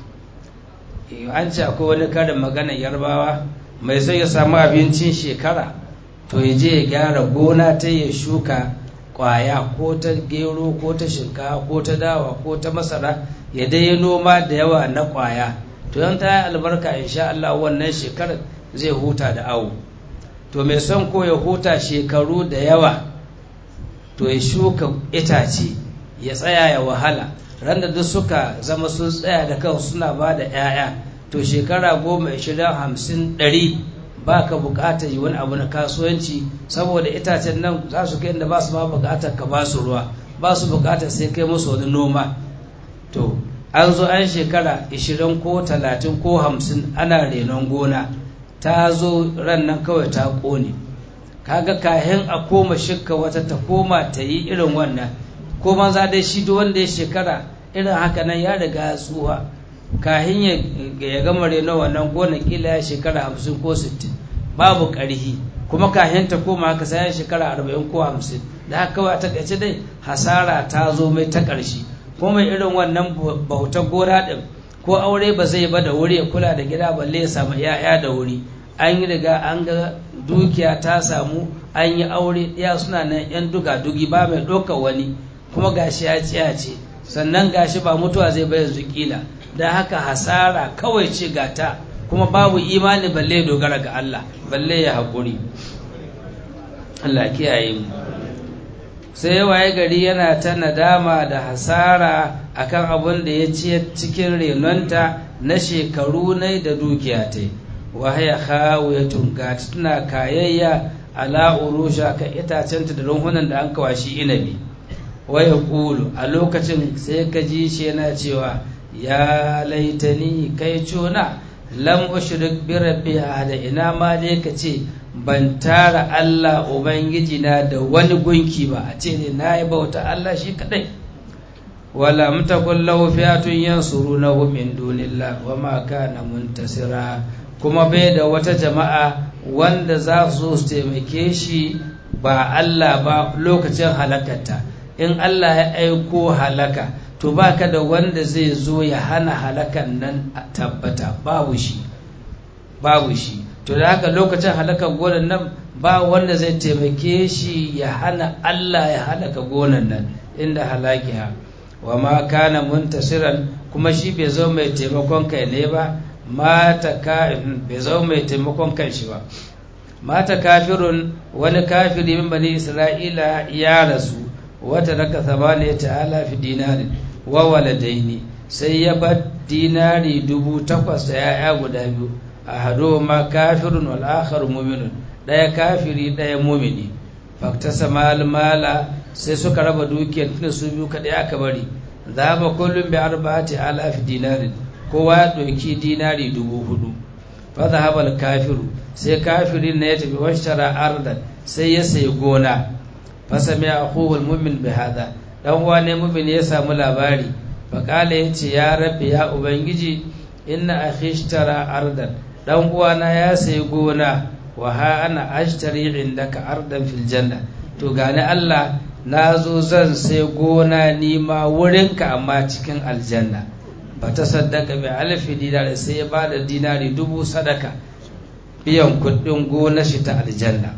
yi an ce akwai wani karin magana yarbawa mai zai ya samu abincin shekara to ya je ya gyara gona ta ya shuka kwaya ko ta gero ko ta shinkafa ko ta dawa ko ta masara ya dai noma da yawa na kwaya to yan ta yi albarka insha Allah wannan shekarar zai huta da awo to mai son ko ya huta shekaru da yawa to ya shuka itace ya tsaya ya wahala ran da duk suka zama sun tsaya da kan suna ba da 'ya'ya to shekara goma ishirin hamsin ɗari ba ka buƙatar yi wani abu na kasuwanci saboda itacen nan za su kai inda ba su ma buƙatar ka ba su ruwa ba su buƙatar sai kai musu wani noma to an zo an shekara ishirin ko talatin ko hamsin ana renon gona ta zo ran nan kawai ta ƙone kaga kahin a koma shikka wata ta koma ta yi irin wannan ko maza dai shi duk wanda ya shekara irin haka nan ya riga ya tsuha kahin ya gama reno wannan gona kila ya shekara hamsin ko sittin babu ƙarhi kuma kahin ta koma haka sai ya shekara arba'in ko hamsin da haka kawai a takaice dai hasara ta zo mai ta ƙarshe kuma irin wannan bautar gona ɗin ko aure ba zai ba da wuri ya kula da gida balle ya samu 'ya'ya da wuri an yi riga an ga dukiya ta samu an yi aure ɗaya suna nan 'yan duga dugi ba mai ɗaukar wani kuma gashi ya ciya ce sannan gashi ba mutuwa zai bai yanzu kila da haka hasara kawai ce gata kuma babu imani balle dogara ga Allah balle ya haƙuri Allah kiyaye mu sai waye gari yana ta nadama da hasara akan abin da ya ci cikin renonta na shekaru ne da dukiya ta wahaya khawiyatun ga tana kayayya ala urusha kan itacenta da runhunan da an kawashi inabi waya kulu a lokacin sai ka ji shi yana cewa ya laitani kai cuna lam ushrik bi rabbi ahada ina ma dai ka ce ban tara Allah ubangiji na da wani gunki ba a ce ne nayi bauta Allah shi kadai wala mutakun lahu fi'atun yansurunahu min dunillah wa ma kana muntasira kuma bai da wata jama'a wanda za su su taimake shi ba Allah ba lokacin halakarta in Allah ya aiko halaka to baka da wanda zai zo ya hana halakan nan a tabbata babu shi babu shi to da haka lokacin halakar gonan nan ba wanda zai taimake shi ya hana Allah ya halaka gonan nan inda halakiha wa ma kana muntasiran kuma shi bai zo mai taimakon kai ne ba mata ka bai zo mai taimakon kan shi ba mata kafirun wani kafiri min bani isra'ila ya rasu wata raka sabani ta'ala fi dinarin wa waladaini sai ya bar dinari dubu takwas da ya'ya guda biyu a hado ma kafirun wal akhar mu'minun daya kafiri daya mu'mini faktasa mal mala sai suka raba dukiyar tunda su biyu kadai aka bari zaba kullum bi arba'ati alaf dinarin kowa ya ɗauki dinari dubu hudu fa zahaba al kafiru sai kafirin na ya tafi washtara ardan sai ya sayi gona fa sami akhuhu al mu'min bi hada dan uwa ne mu'min ya samu labari fa kala yace ya rabbi ya ubangiji inna akhi ishtara ardan dan uwana ya sayi gona wa ha ana ashtari indaka ardan fil janna to gani Allah na zo zan sai gona nima wurinka amma cikin aljanna ba ta saddaka bi alfi dinari sai ya ba da dinari dubu sadaka biyan kuɗin gona shi ta aljanna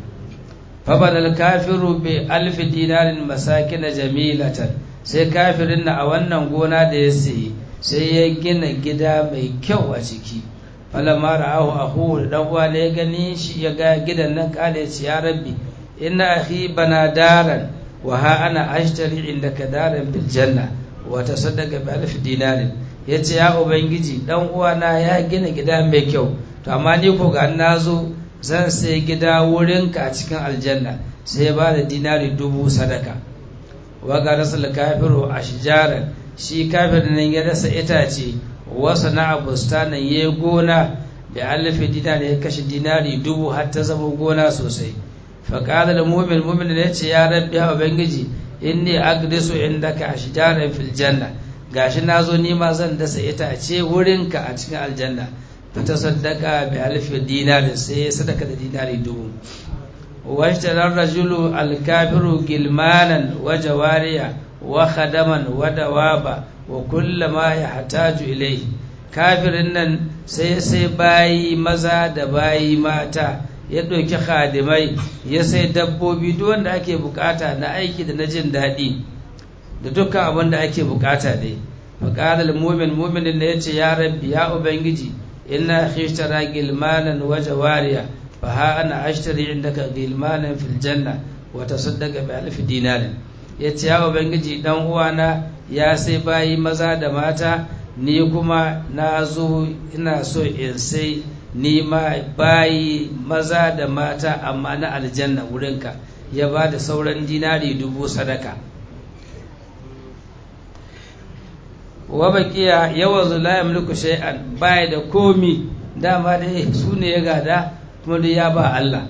fabanal kafiru bi alfi dinarin masakina jamilatan sai kafirin na a wannan gona da ya sayi sai ya gina gida mai kyau a ciki falamma ra'ahu akhuhu dan uwa ne ya gani shi ya ga gidan nan kale ci ya rabbi inna akhi bana daran wa ha ana ashtari indaka daran bil janna wa tasaddaqa bi alf dinarin yace ya ubangiji dan uwana ya gina gida mai kyau to amma ni ko ga nazo zan sai gida wurinka a cikin aljanna sai ya bada dinari dubu sadaka wa ga rasul kafiru ashjaran shi kafirin nan ya rasa itace wasa na bustanan ya gona da alifi dinari ya kashe dinari dubu har ta zama gona sosai faƙalar da mumin mumin ya ce ya rabbi ya ubangiji inni agrisu indaka ashjaran fil janna gashi nazo ni ma zan dasa itace wurinka a cikin aljanna fa tasaddaqa bi alfi dinari sai ya sadaka da dinari dubu واشترى الرجل الكافر gilmanan wa jawariya wa khadaman wa dawaba wa kulla ma yahtaju ilayhi kafirin nan sai sai bayi maza da bayi mata ya ɗauki khadimai ya sai dabbobi duk wanda ake bukata na aiki da na jin daɗi da dukkan abin da ake bukata ne faƙalar mumin muminin da ya ce ya rabbi ya ubangiji ina hishtara gilmanan wa jawariya fa ha ana ashtari indaka gilmanan fil janna wa tasaddaqa bi alf dinarin yace ya ubangiji dan uwana ya sai bayi maza da mata ni kuma na zo ina so in sai ni ma bayi maza da mata amma na aljanna wurinka ya ba da sauran dinari dubu sadaka wa baqiya yawazu la yamliku shay'an baya da komi dama dai su ne ya gada kuma dai ya ba Allah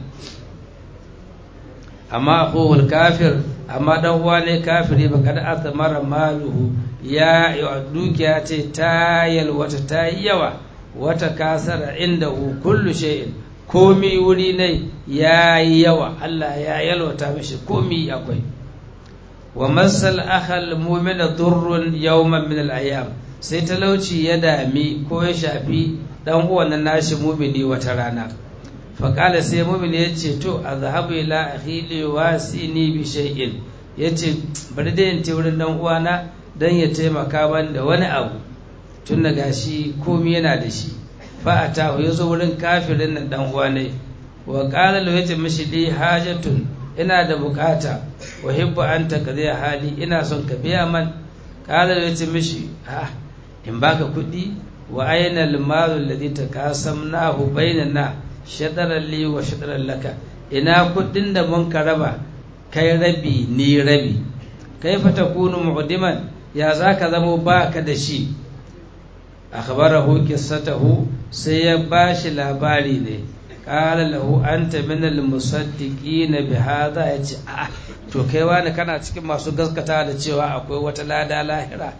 amma akhul kafir amma dan uwa ne kafiri ba kada athmara maluhu ya dukiya ce ta yalwata ta yawa wata kasara inda kullu shay'in komi wuri ne ya yi yawa Allah ya yalwata mishi komi akwai wa masal akhal mu'mina durrun yawman min al-ayyam sai talauci ya dami ko ya shafi dan uwan nashi mu'mini wata rana fa qala sai mu'mini yace to azhabu ila akhi li wasini bi shay'in yace bari dai in ce wurin dan uwana dan ya taimaka ban da wani abu tun da gashi komi yana da shi fa atahu yazo wurin kafirin nan dan uwa ne wa qala lahu yace mishi li hajatun ina da bukata wa hibbu anta kadhi hali ina son ka biya man qala lahu yace mishi ah in baka kudi wa ayna al-malu alladhi takasamnahu bainana shadaran li wa shadaran laka ina kudin da mun ka raba kai rabi ni rabi kaifa takunu mu'diman ya zaka zamo baka da shi akhbarahu qissatahu sai ya bashi labari ne qala lahu anta min al-musaddiqin bi hadha yace a to kai wani kana cikin masu gaskata da cewa akwai wata lada lahira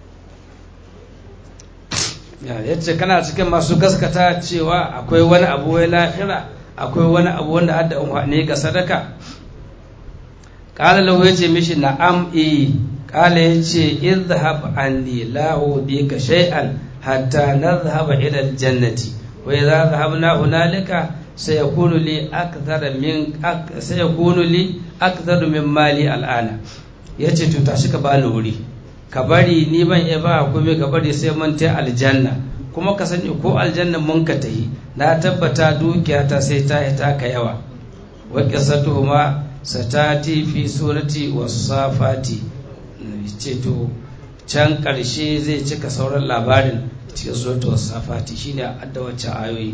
yace kana cikin masu gaskata cewa akwai wani abu wai lahira akwai wani abu wanda adda umhani ga sadaka qala lahu yace mishi na'am eh qala yace idhhab anni la udika shay'an hatta nadhhaba ila al-jannati wa idha dhahabna hunalika sayakunu li akthar min sayakunu li akthar min mali al'ana yace to tashi ka bani wuri ka bari ni ban iya ba kuma ka bari sai mun ta aljanna kuma ka sani ko aljanna mun ka tahi na tabbata dukiya ta sai ta yi taka yawa wa qissatuhuma satati fi surati was-safati ce to can ƙarshe zai cika sauran labarin cikin suratul was-safati shine adda wacce ayoyi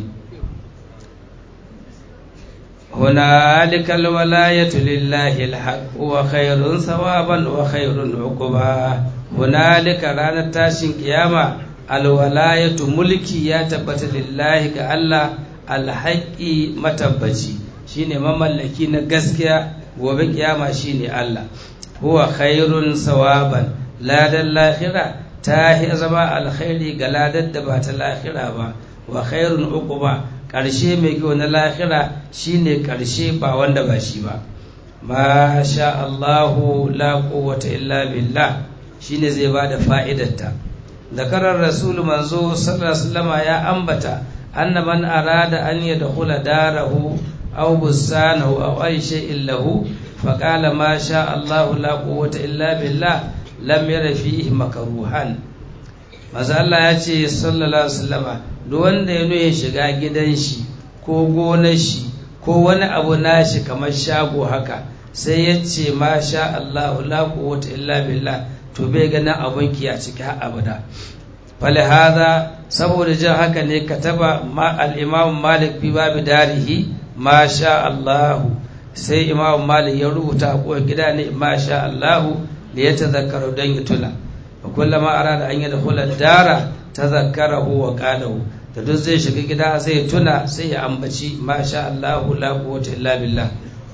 هنالك الولاية لله الحق وخير ثوابا وخير عقبا هنالك رانا تاشين قيامة الولاية ملكي يا تبت لله كالله الحق متبجي shine mamallaki na gaskiya gobe kiyama shine Allah huwa khairun sawaban ladan lahira ta zama alkhairi ga ladar da ba ta lahira ba wa khairun uquba ƙarshe mai kyau na lahira shine ƙarshe ba wanda ba shi ba ma sha Allahu la quwwata illa billah shine zai ba da fa'idarta zakarar rasulu manzo sallallahu ya ambata anna man arada an yadkhula darahu aw bustanahu aw ay shay'in lahu faqala ma sha Allahu la quwwata illa billah lam yara fihi makruhan maza Allah ya ce sallallahu alaihi wasallama duk wanda ya ya shiga gidan shi ko gonar shi ko wani abu nashi kamar shago haka sai ya ce ma sha Allahu la quwwata illa billah to bai ganin abun ki a ciki har abada fali hada saboda jin haka ne kataba ma al-imam malik fi babu darihi ma sha Allahu sai imam malik ya rubuta a gida ne ma sha Allahu da ya tazakkaru don ya tuna kullama arada an yadkhula dara tazakkarahu wa qalahu da duk zai shiga gida zai tuna sai ya ambaci masha Allah la quwwata illa billah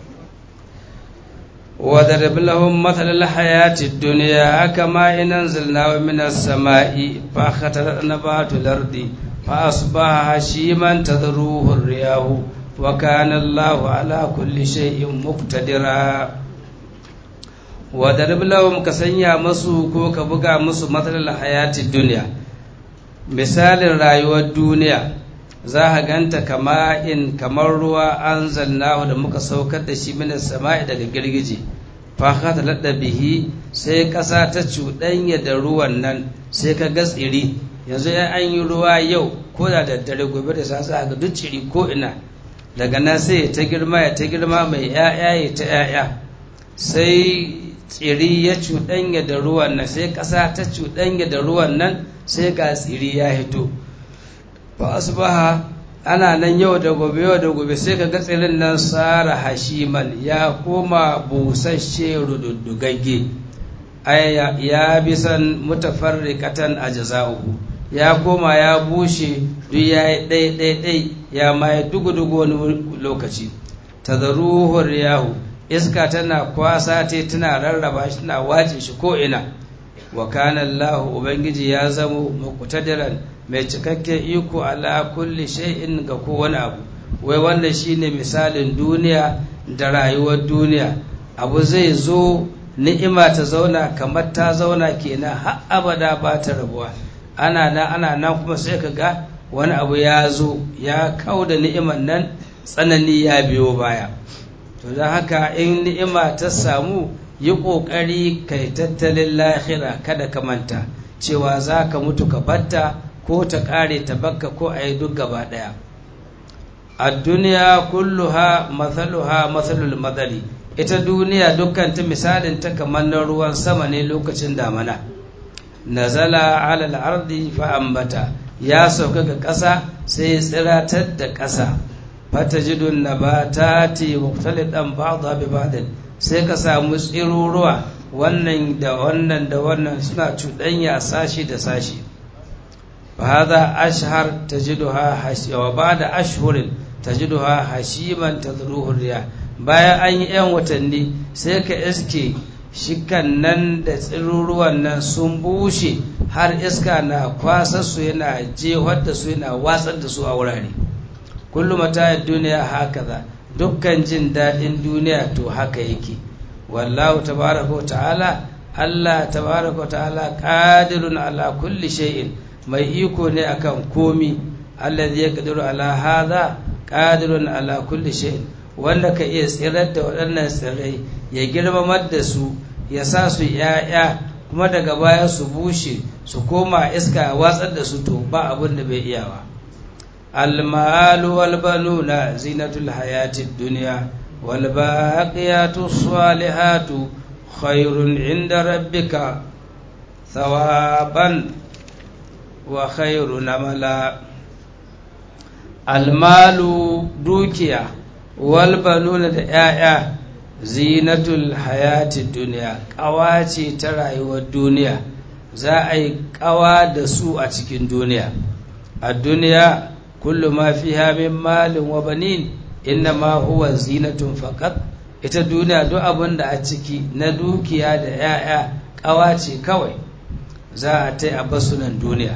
wa darab lahum mathal al hayati dunya kama in anzalna min as samai fa khatara nabatu al ardi fa asbaha hashiman tadruhu ar riyahu wa kana Allah ala kulli shay'in muqtadira wa darab lahum ka sanya masu ko ka buga musu matsalar hayati duniya misalin rayuwar duniya za a ganta kama in kamar ruwa an zannahu da muka saukar da shi mina sama'i daga girgije fahata ladda bihi sai ƙasa ta cuɗanya da ruwan nan sai ka ga tsiri yanzu ya an yi ruwa yau ko da daddare gobe da sasa ga duk ciri ko ina daga nan sai ta girma ya ta girma mai 'ya'ya ya ta 'ya'ya sai tsiri ya cuɗanya da ruwan nan sai ƙasa ta cuɗanya da ruwan nan sai ga tsiri ya hito ba asbaha ana nan yau da gobe yau da gobe sai ka ga tsirin nan tsara hashiman ya koma busasshe rududdugagge ya bisan mutafarriqatan ajza'uhu ya koma ya bushe duk ya yi ɗai-ɗai-ɗai ya maye dugu-dugu wani lokaci tazaruhu riyahu iska tana kwasa te tana rarraba shi tana wace shi ko ina wa kana Allah ubangiji ya zamo muqtadiran mai cikakken iko ala kulli shay'in ga kowane abu wai wannan shine misalin duniya da rayuwar duniya abu zai zo ni'ima ta zauna kamar ta zauna kenan har abada ba ta rabuwa ana nan ana nan kuma sai ka ga wani abu ya zo ya kau da ni'iman nan tsanani ya biyo baya to don haka in ni'ima ta samu yi ƙoƙari kai tattalin lahira kada ka manta cewa za ka mutu ka batta ko ta ƙare ta bakka ko a yi duk gaba ɗaya a duniya kulluha mathaluha mathalul madari ita duniya dukkan ta misalin ta kamar na ruwan sama ne lokacin damana nazala alal ardi fa ambata ya sauka ga ƙasa sai ya tsiratar da ƙasa fatajidun nabatati muktalidan ba'dha bi ba'din sai ka samu tsiruruwa wannan da wannan da wannan suna cuɗanya sashi da sashi fa hadha ashhar tajiduha wa ba'da ashhurin tajiduha hashiman tadruhu riya bayan an yi yan watanni sai ka iske shikan nan da tsiruruwan nan sun bushe har iska na kwasar su yana jehar da su yana watsar da su a wurare kullum mata duniya haka za dukkan jin daɗin duniya to haka yake wallahu tabaraka wa ta'ala Allah tabaraka wa ta'ala qadirun ala kulli shay'in mai iko ne akan komi alladhi yaqdiru ala hadha qadirun ala kulli shay'in wanda ka iya tsirar da waɗannan tsirrai ya girmamar da su ya sa su ‘ya'ya kuma daga baya su bushe su koma iska watsar da su to ba abin da bai iyawa almalu wal banuna zinatul hayatid dunya wal baqiyatu salihatu khairun inda rabbika thawaban wa khairun amala almalu dukiya walbanuna da ‘ya'ya zinatul hayati duniya ƙawa ce ta rayuwar duniya za a yi ƙawa da su a cikin duniya a duniya kullu ma fi min malin wa banin inna ma huwa zinatun faqat ita duniya duk abin da a ciki na dukiya da ‘ya'ya ƙawa ce kawai za a ta a basunan duniya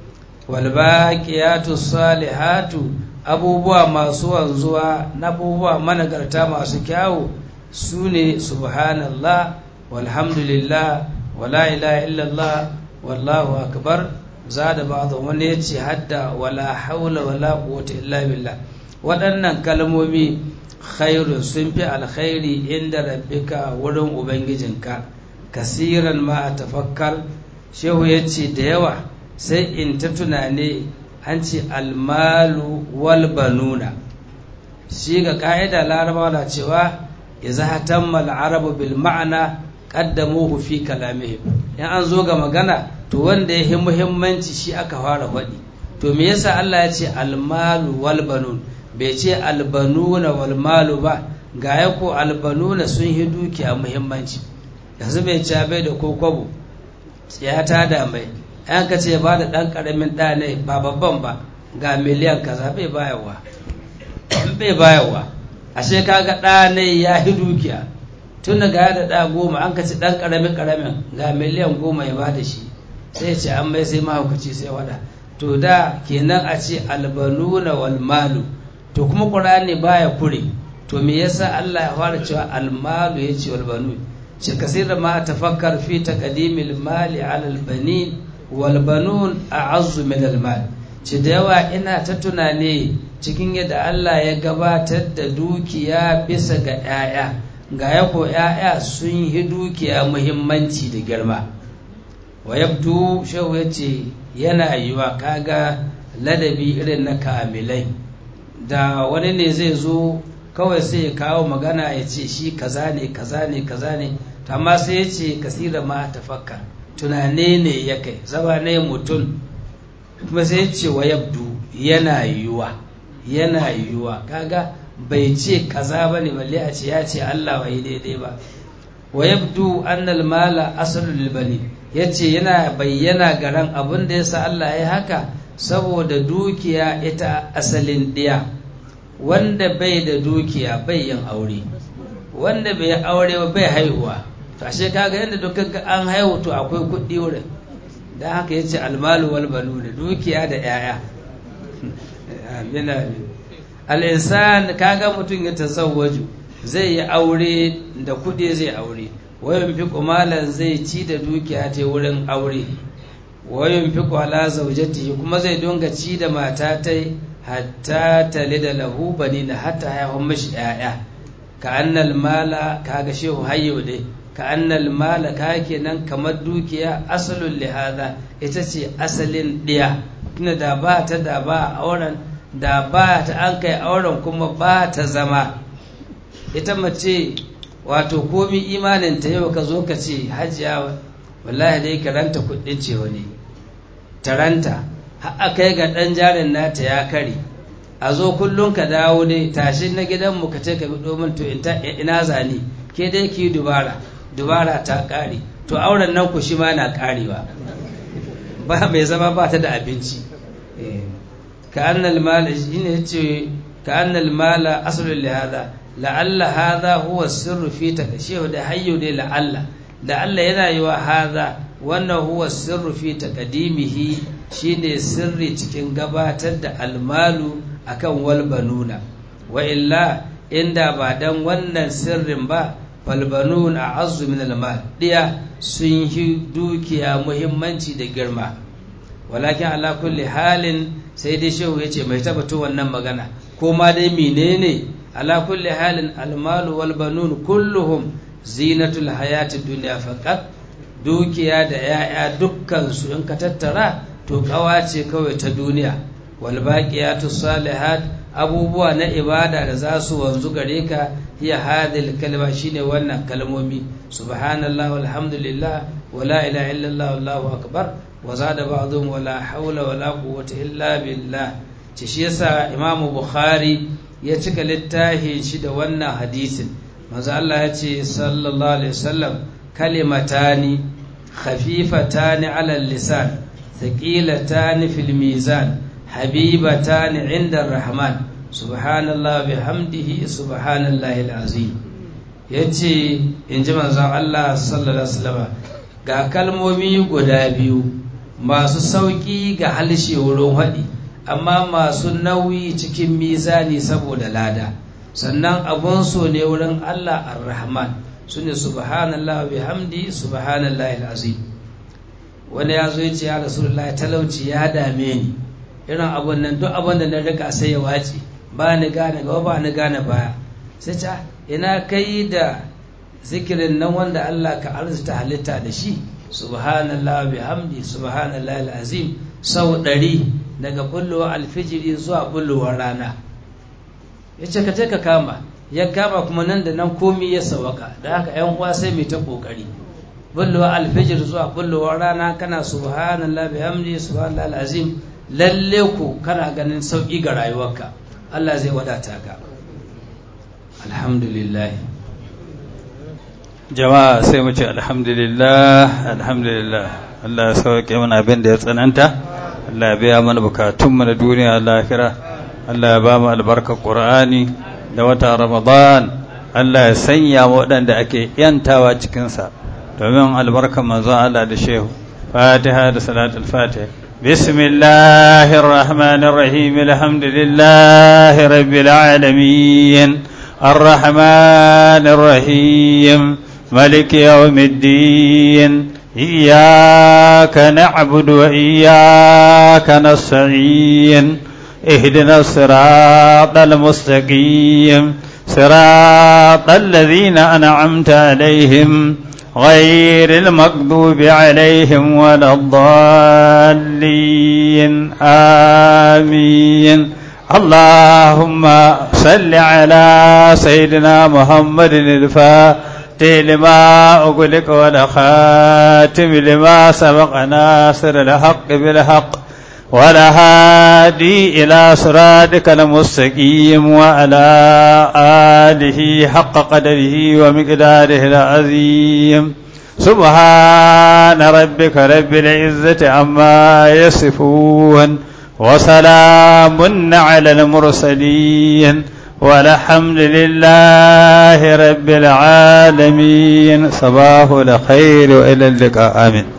walbaƙiyatu salihatu abubuwa masu wanzuwa na abubuwa managarta masu kyawu su ne subhanallah walhamdulillah wala ilaha illallah wallahu akbar za da ba'dhu wani ya ce hadda wala haula wala quwwata illa billah waɗannan kalmomi khairun sun fi alkhairi inda rabbika wurin ubangijinka kasiran ma a tafakkar shehu ya ce da yawa sai in ta tunane an ce almalu wal banuna shi ga ka'ida larabawa na cewa idza hatamma al-arabu bil ma'ana qaddamuhu fi kalamihim in an zo ga magana to wanda ya yi muhimmanci shi aka fara faɗi to me yasa Allah ya ce almalu wal banun bai ce albanuna wal malu ba ga ya ko albanuna sun yi dukiya muhimmanci yanzu bai ci bai da ko kwabo ya ta da mai an ka ce ba da ɗan ƙaramin ɗa ne ba babban ba ga miliyan kaza bai bayarwa bai bayarwa ashe kaga ɗa ne ya yi dukiya tun da ga da ɗa goma an ka ci ɗan ƙaramin ƙaramin ga miliyan goma ya ba da shi sai ce an mai sai mahaukaci sai wada to da kenan a ce albanuna wal malu to kuma ƙur'ani baya kure to me yasa Allah ya fara cewa almalu ya ce wal banu ce kasira ma tafakkar fi taqdimil mali ala al banin wal banun a'azzu min al mal ce da yawa ina ta tunane cikin yadda Allah ya gabatar da dukiya bisa ga 'ya'ya ga ya ko 'ya'ya sun yi dukiya muhimmanci da girma wa yabdu shehu ya ce yana yiwa kaga ladabi irin na kamilai da wani ne zai zo kawai sai ya kawo magana ya ce shi kaza ne kaza ne kaza ne amma sai ya ce kasira ma tafakka tunane ne ya kai zaba ne mutum kuma sai ya ce wa yabdu yana yiwa yana yiwa kaga bai ce kaza ba ne balle a ce ya ce Allah bai daidai ba wa yabdu annal mala asalul bani yace yana bayyana garan abin da yasa Allah ya haka saboda dukiya ita asalin diya wanda bai da dukiya bai yin aure wanda bai aure ba bai haihuwa to ashe kaga yadda dukkan an haihu to akwai kuɗi wurin dan haka yace almalu wal banuna dukiya da yaya amin amin al insan kaga mutum ya tazawwaju zai yi aure da kuɗi zai aure wayan fi kumalan zai ci da dukiya ta wurin aure wayan fi kwala zaujati kuma zai dunga ci da mata ta hatta tale da lahu bani na hatta haihun mashi ‘ya'ya ka annal mala ka ga shehu hayyo dai ka annal mala ka kenan kamar dukiya asalin lihada ita ce asalin ɗiya tuna da ba ta da ba auren da ba ta an kai auren kuma ba ta zama ita mace wato komi imanin ta yau ka zo ka ce hajiya wallahi dai karanta kudin ce wani taranta har kai ga dan jarin nata ya kare a zo kullum ka dawo dai tashi na gidanmu ka ce ka bi domin to ina zani ke dai ki dubara dubara ta kare to auren nan ku shi ma na karewa ba mai zama ba ta da abinci ka annal mala shine yace ka annal mala aslu li hada la'alla hadha huwa sirru fi takashihu da hayyu dai la'alla la'alla yana yi wa hadha wannan huwa sirru fi taqdimihi shine sirri cikin gabatar da almalu akan wal banuna wa illa inda ba dan wannan sirrin ba falbanun a azu min almal diya sun yi dukiya muhimmanci da girma walakin ala kulli halin sai dai shehu ya ce mai tabbato wannan magana ko ma dai menene ala kulli halin almalu wal banun kulluhum zinatul hayatid dunya faqat dukiya da yaya dukkan su in ka tattara to kawa ce kawai ta duniya wal baqiyatus salihat abubuwa na ibada da za su wanzu gare ka hiya hadil kalma shine wannan kalmomi subhanallah walhamdulillah wala ilaha illallah wallahu akbar wa zada ba'dhum wala hawla wala quwwata illa billah ci shi yasa imam bukhari ya cika littafin shi da wannan hadisin manzo Allah ya ce sallallahu alaihi wasallam kalimatani khafifatani ala lisan thaqilatani fil mizan حبيبتان عند الرحمن سبحان الله بحمده سبحان الله العظيم yace in ji manzon Allah sallallahu alaihi wasallam ga kalmomi guda biyu masu sauƙi ga halshe wurin haɗi amma masu nauyi cikin mizani saboda lada sannan abun so ne wurin Allah ar-Rahman sune subhanallah bihamdi subhanallahi alazim wani ya zo ya ce ya rasulullahi talauci ya dame ni irin abun nan duk abun da na rika sai ya wace ba ni gane gaba ba ni gane baya sai ta ina kai da zikirin nan wanda Allah ka arzuta halitta da shi subhanallah bihamdi subhanallah alazim sau ɗari daga bullowar alfijiri zuwa bullowar rana ya ce ka je ka kama ya kama kuma nan da nan komi ya sawaka da haka yan uwa sai mai ta kokari bullowar alfijir zuwa bullowar rana kana subhanallah bihamdi subhanallah alazim lalle ku kana ganin sauƙi ga rayuwarka Allah zai wadata ka alhamdulillah jama'a sai mu ce alhamdulillah alhamdulillah Allah ya sauke mana abin da ya tsananta Allah ya biya mana bukatunmu na duniya lahira Allah ya ba mu albarkar Qur'ani da wata Ramadan Allah ya sanya mu waɗanda ake yantawa cikinsa domin albarkar manzon Allah da shehu Fatiha da salatul Fatiha بسم الله الرحمن الرحيم الحمد لله رب العالمين الرحمن الرحيم ملك يوم الدين إياك نعبد وإياك نستعين اهدنا الصراط المستقيم صراط الذين أنعمت عليهم غير المغضوب عليهم ولا الضالين آمين اللهم صل على سيدنا محمد الفاتح لما أغلق والخاتم لما سبق ناصر الحق بالحق ولا هادي إلى صراطك المستقيم وعلى آله حق قدره ومقداره العظيم سبحان ربك رب العزة عما يصفون وسلام على المرسلين والحمد لله رب العالمين صباح الخير وإلى اللقاء آمين